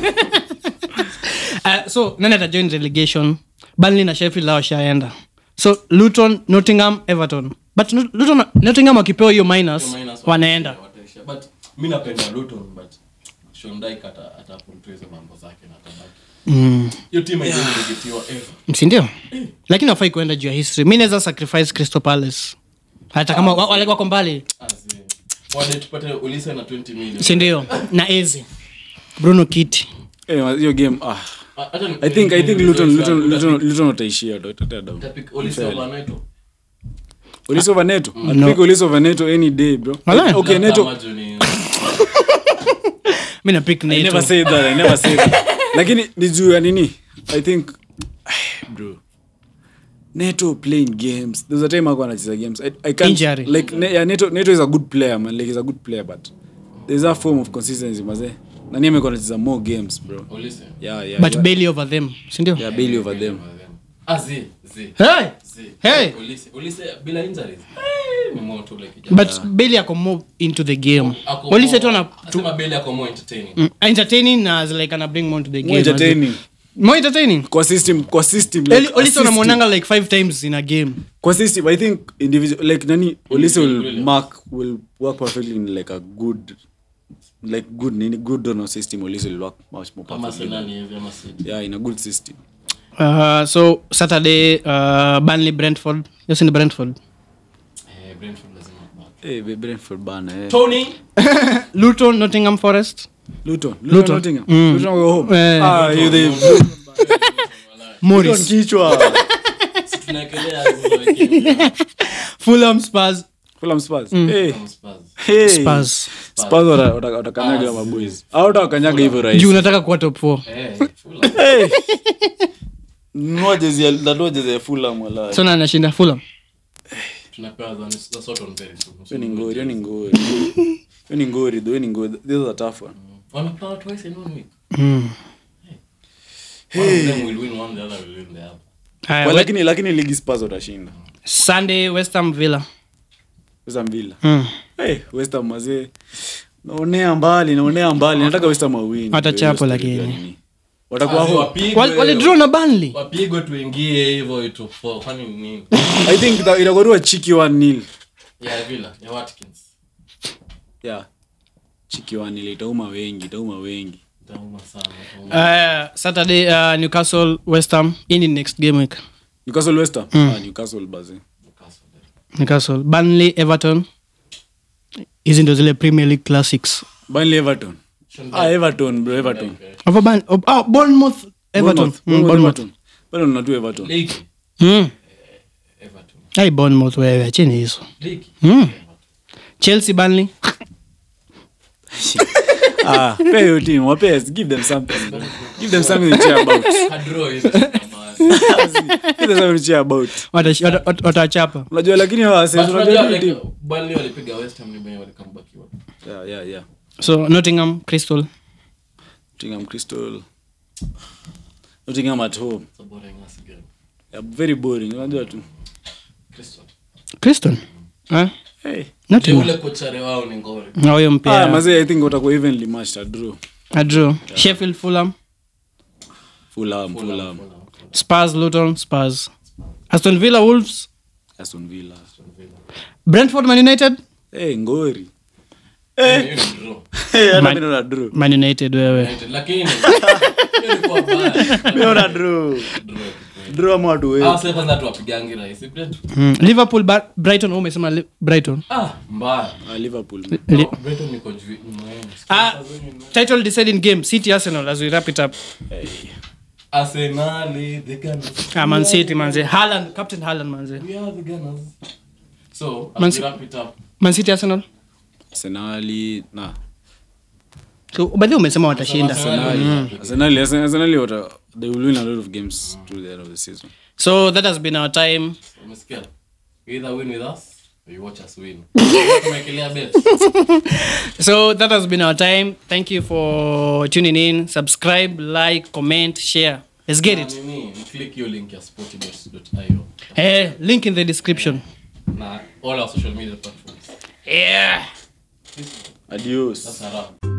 uh, so nani atajoin relegation Burnley na sheffield lao washaenda so luton nottingham everton but Not- luton nottingham wakipewa hiyo minus
Hiyo minus
wanaenda
wataisha. but mi napenda luton but Sean Dyche ata atapull tu hizo mambo zake na atabaki
mm.
hiyo timu haijaregetiwa ever
sindio lakini wafai kuenda juu ya history mi naweza sacrifice crystal palace hata kama wa- wale wako mbali
Azi. wade tupate ulise na 20 million
sindio na ezi bruno kiti
eh hiyo game ah
Ah, hata ni-
I think I think
ni-
Luton
ni-
Luton
ni-
Luton Luton wataishia ndo itatea down
Utapick Olise over Neto.
Olise over Neto
No.
I'd pick Olise over Neto any day bro
Walai.
okay
Labda
Neto
Majo ni-
mi na pick
I never
nato
said that I never said that lakini ni juu ya nini I think bro Neto playing games there's a time ako anacheza games I, I can't
Injury.
like ne, yeah, Neto Neto is a good player man like he's a good player but there's a form of consistency maze nani amekuwa anacheza more games bro
Olise.
yeah yeah
but
yeah,
bailey over them sindio
yeah Bailey over them
Ah, zi, zi,
hey!
zi.
Hey!
Olise- Olise bila injuries. Eh, ni moto ule kijana.
but bailey ako more into the game
Ako
polisi
more-
tu ana
asema Bailey ako more entertaining.
mm, entertaining na as like ana bring more to the game
more entertaining
more entertaining
kwa system kwa system
Eli-
like
olise
assisting.
unamwonanga like five times in a game
kwa system i think individual like nani olise will
brilliant.
mark will work perfectly in like a good like good nini good donor system olise will work much more
Kama
perfectly
Arsenal hivi ama City.
yeah in a good system
uh, so saturday uh, burnley brentford yes in brentford
Eh, Brentford lazima back.
hey be brentford bana eh
Tony.
luton nottingham forest
luton
Luton.
luton Nottingham
Mm.
luton go home
Eh.
ah you they Luton
morris
kichwa
Si tunaekelea hizo wengine.
fulham spurs
Fulham Spurs. Hey.
Kama Spurs.
Hey.
Spurs.
Spurs wata- wata- watakanyaga maboys au watakanyaga hivyo
juu
rahisi
unataka kuwa top 4
Eh, Fulham.
Hey. Nunua jezi ya- nanunua jezi ya Fulham wala.
so na anashinda Fulham
tunapewa za- za sort on very soon.
Hiyo ni ngori, hiyo ni ngori. Hiyo ni ngori, though, hiyo ni ngori. This is a tough one.
Wanapewa twice in one week.
mm.
One of them will win one, the other will win the other.
Haya,
Well,
we-
lakini lakini ligi Spurs watashinda.
Sunday West Ham Villa
West Ham Villa.
mm.
Hey, West Ham mazee. Naonea mbali, naonea mbali. Nataka West Ham wawin.
Watachapwa
Hiyo story
lakini.
gani? Watakuwa
Asi
ho-
wapigwe,
Wal- walidraw na Burnley
wapigwe tuingie hivyo itu four. Kwani ni nini?
I think ita- itakuwa chiki 1-0.
Ya Villa, ya Watkins.
Yeah. Chiki 1-0 itauma wengi, itauma wengi.
Itauma sana, itauma.
uh, Saturday uh, Newcastle West Ham in the next game week
Newcastle West Ham. Ah, Newcastle bazi.
Newcastle.
Newcastle Burnley Everton hizi ndo zile Premier League classics
Burnley Everton. Ah, Everton, bro, Everton.
Over Burn oh, oh, Bournemouth Everton
Bournemouth,
mm,
Bournemouth,
Bournemouth
Everton. Bado nina tu Everton.
Ligi.
mm.
Everton.
Ai Bournemouth wewe acheni hizo
Ligi.
mm. Chelsea Burnley
Ah, pay your team, wape, give them something. Give them something to cheer about.
Kadraw hivi.
Give them something to cheer about.
Watash- wata- wata- watachapa
Unajua lakini hawa
But
Arsenal,
unajua
unajua
like,
team.
Burnley walipiga West Ham ni wenye walikambakiwa.
Yeah, yeah, yeah.
so Nottingham Crystal
Nottingham Crystal. Nottingham at home.
It's a boring ass game.
Yeah, very boring. Unajua tu.
Crystal.
Crystal eh?
Hey.
Je,
Nottingham
ule kochare wao ni ngori.
na huyo
Ah,
mpya
mazee, I think watakuwa evenly matched, a draw.
a draw Sheffield Fulham
Fulham, Fulham.
Spurs Luton Spurs Aston Villa Wolves
Aston Villa.
Brentford Man United
Hey, ngori.
Hiyo ni draw.
Hey, hata
Man-
mimi naona draw.
Man United wewe
United, lakini hiyo ilikuwa bad.
Mimi naona draw.
Draw.
Draw ama watu wengi.
Ah, sasa kwanza tu wapigangi rahisi. Brentford.
mm. Liverpool Bar- Brighton wewe umesema Li- Brighton
Ah, mbaya.
Ah, Liverpool.
Li-
No, Brighton niko juu- nyuma yenu.
Ah, title deciding game City Arsenal as we wrap it up
Hey.
Arsenali, the Gunners.
ah, Man City manze Haaland Captain Haaland manze
We are the Gunners. So, as
Man
we
Ci-
wrap it up,
Man City Arsenal
Arsenali, na.
so baadhi umesema watashinda
Arsenali.
Arsenali, Arsenali, Arsenali wata, they will win a lot of games through the end of the season.
so that has been our time
Umesikia? You either win with us or you watch us win. Tumewekelea bet.
so that has been our time thank you for tuning in subscribe like comment share let's get
Na
it
nini, click hiyo link ya sportybets.io
eh link in the description
na all our social media platforms.
yeah
Adios.
That's a wrap.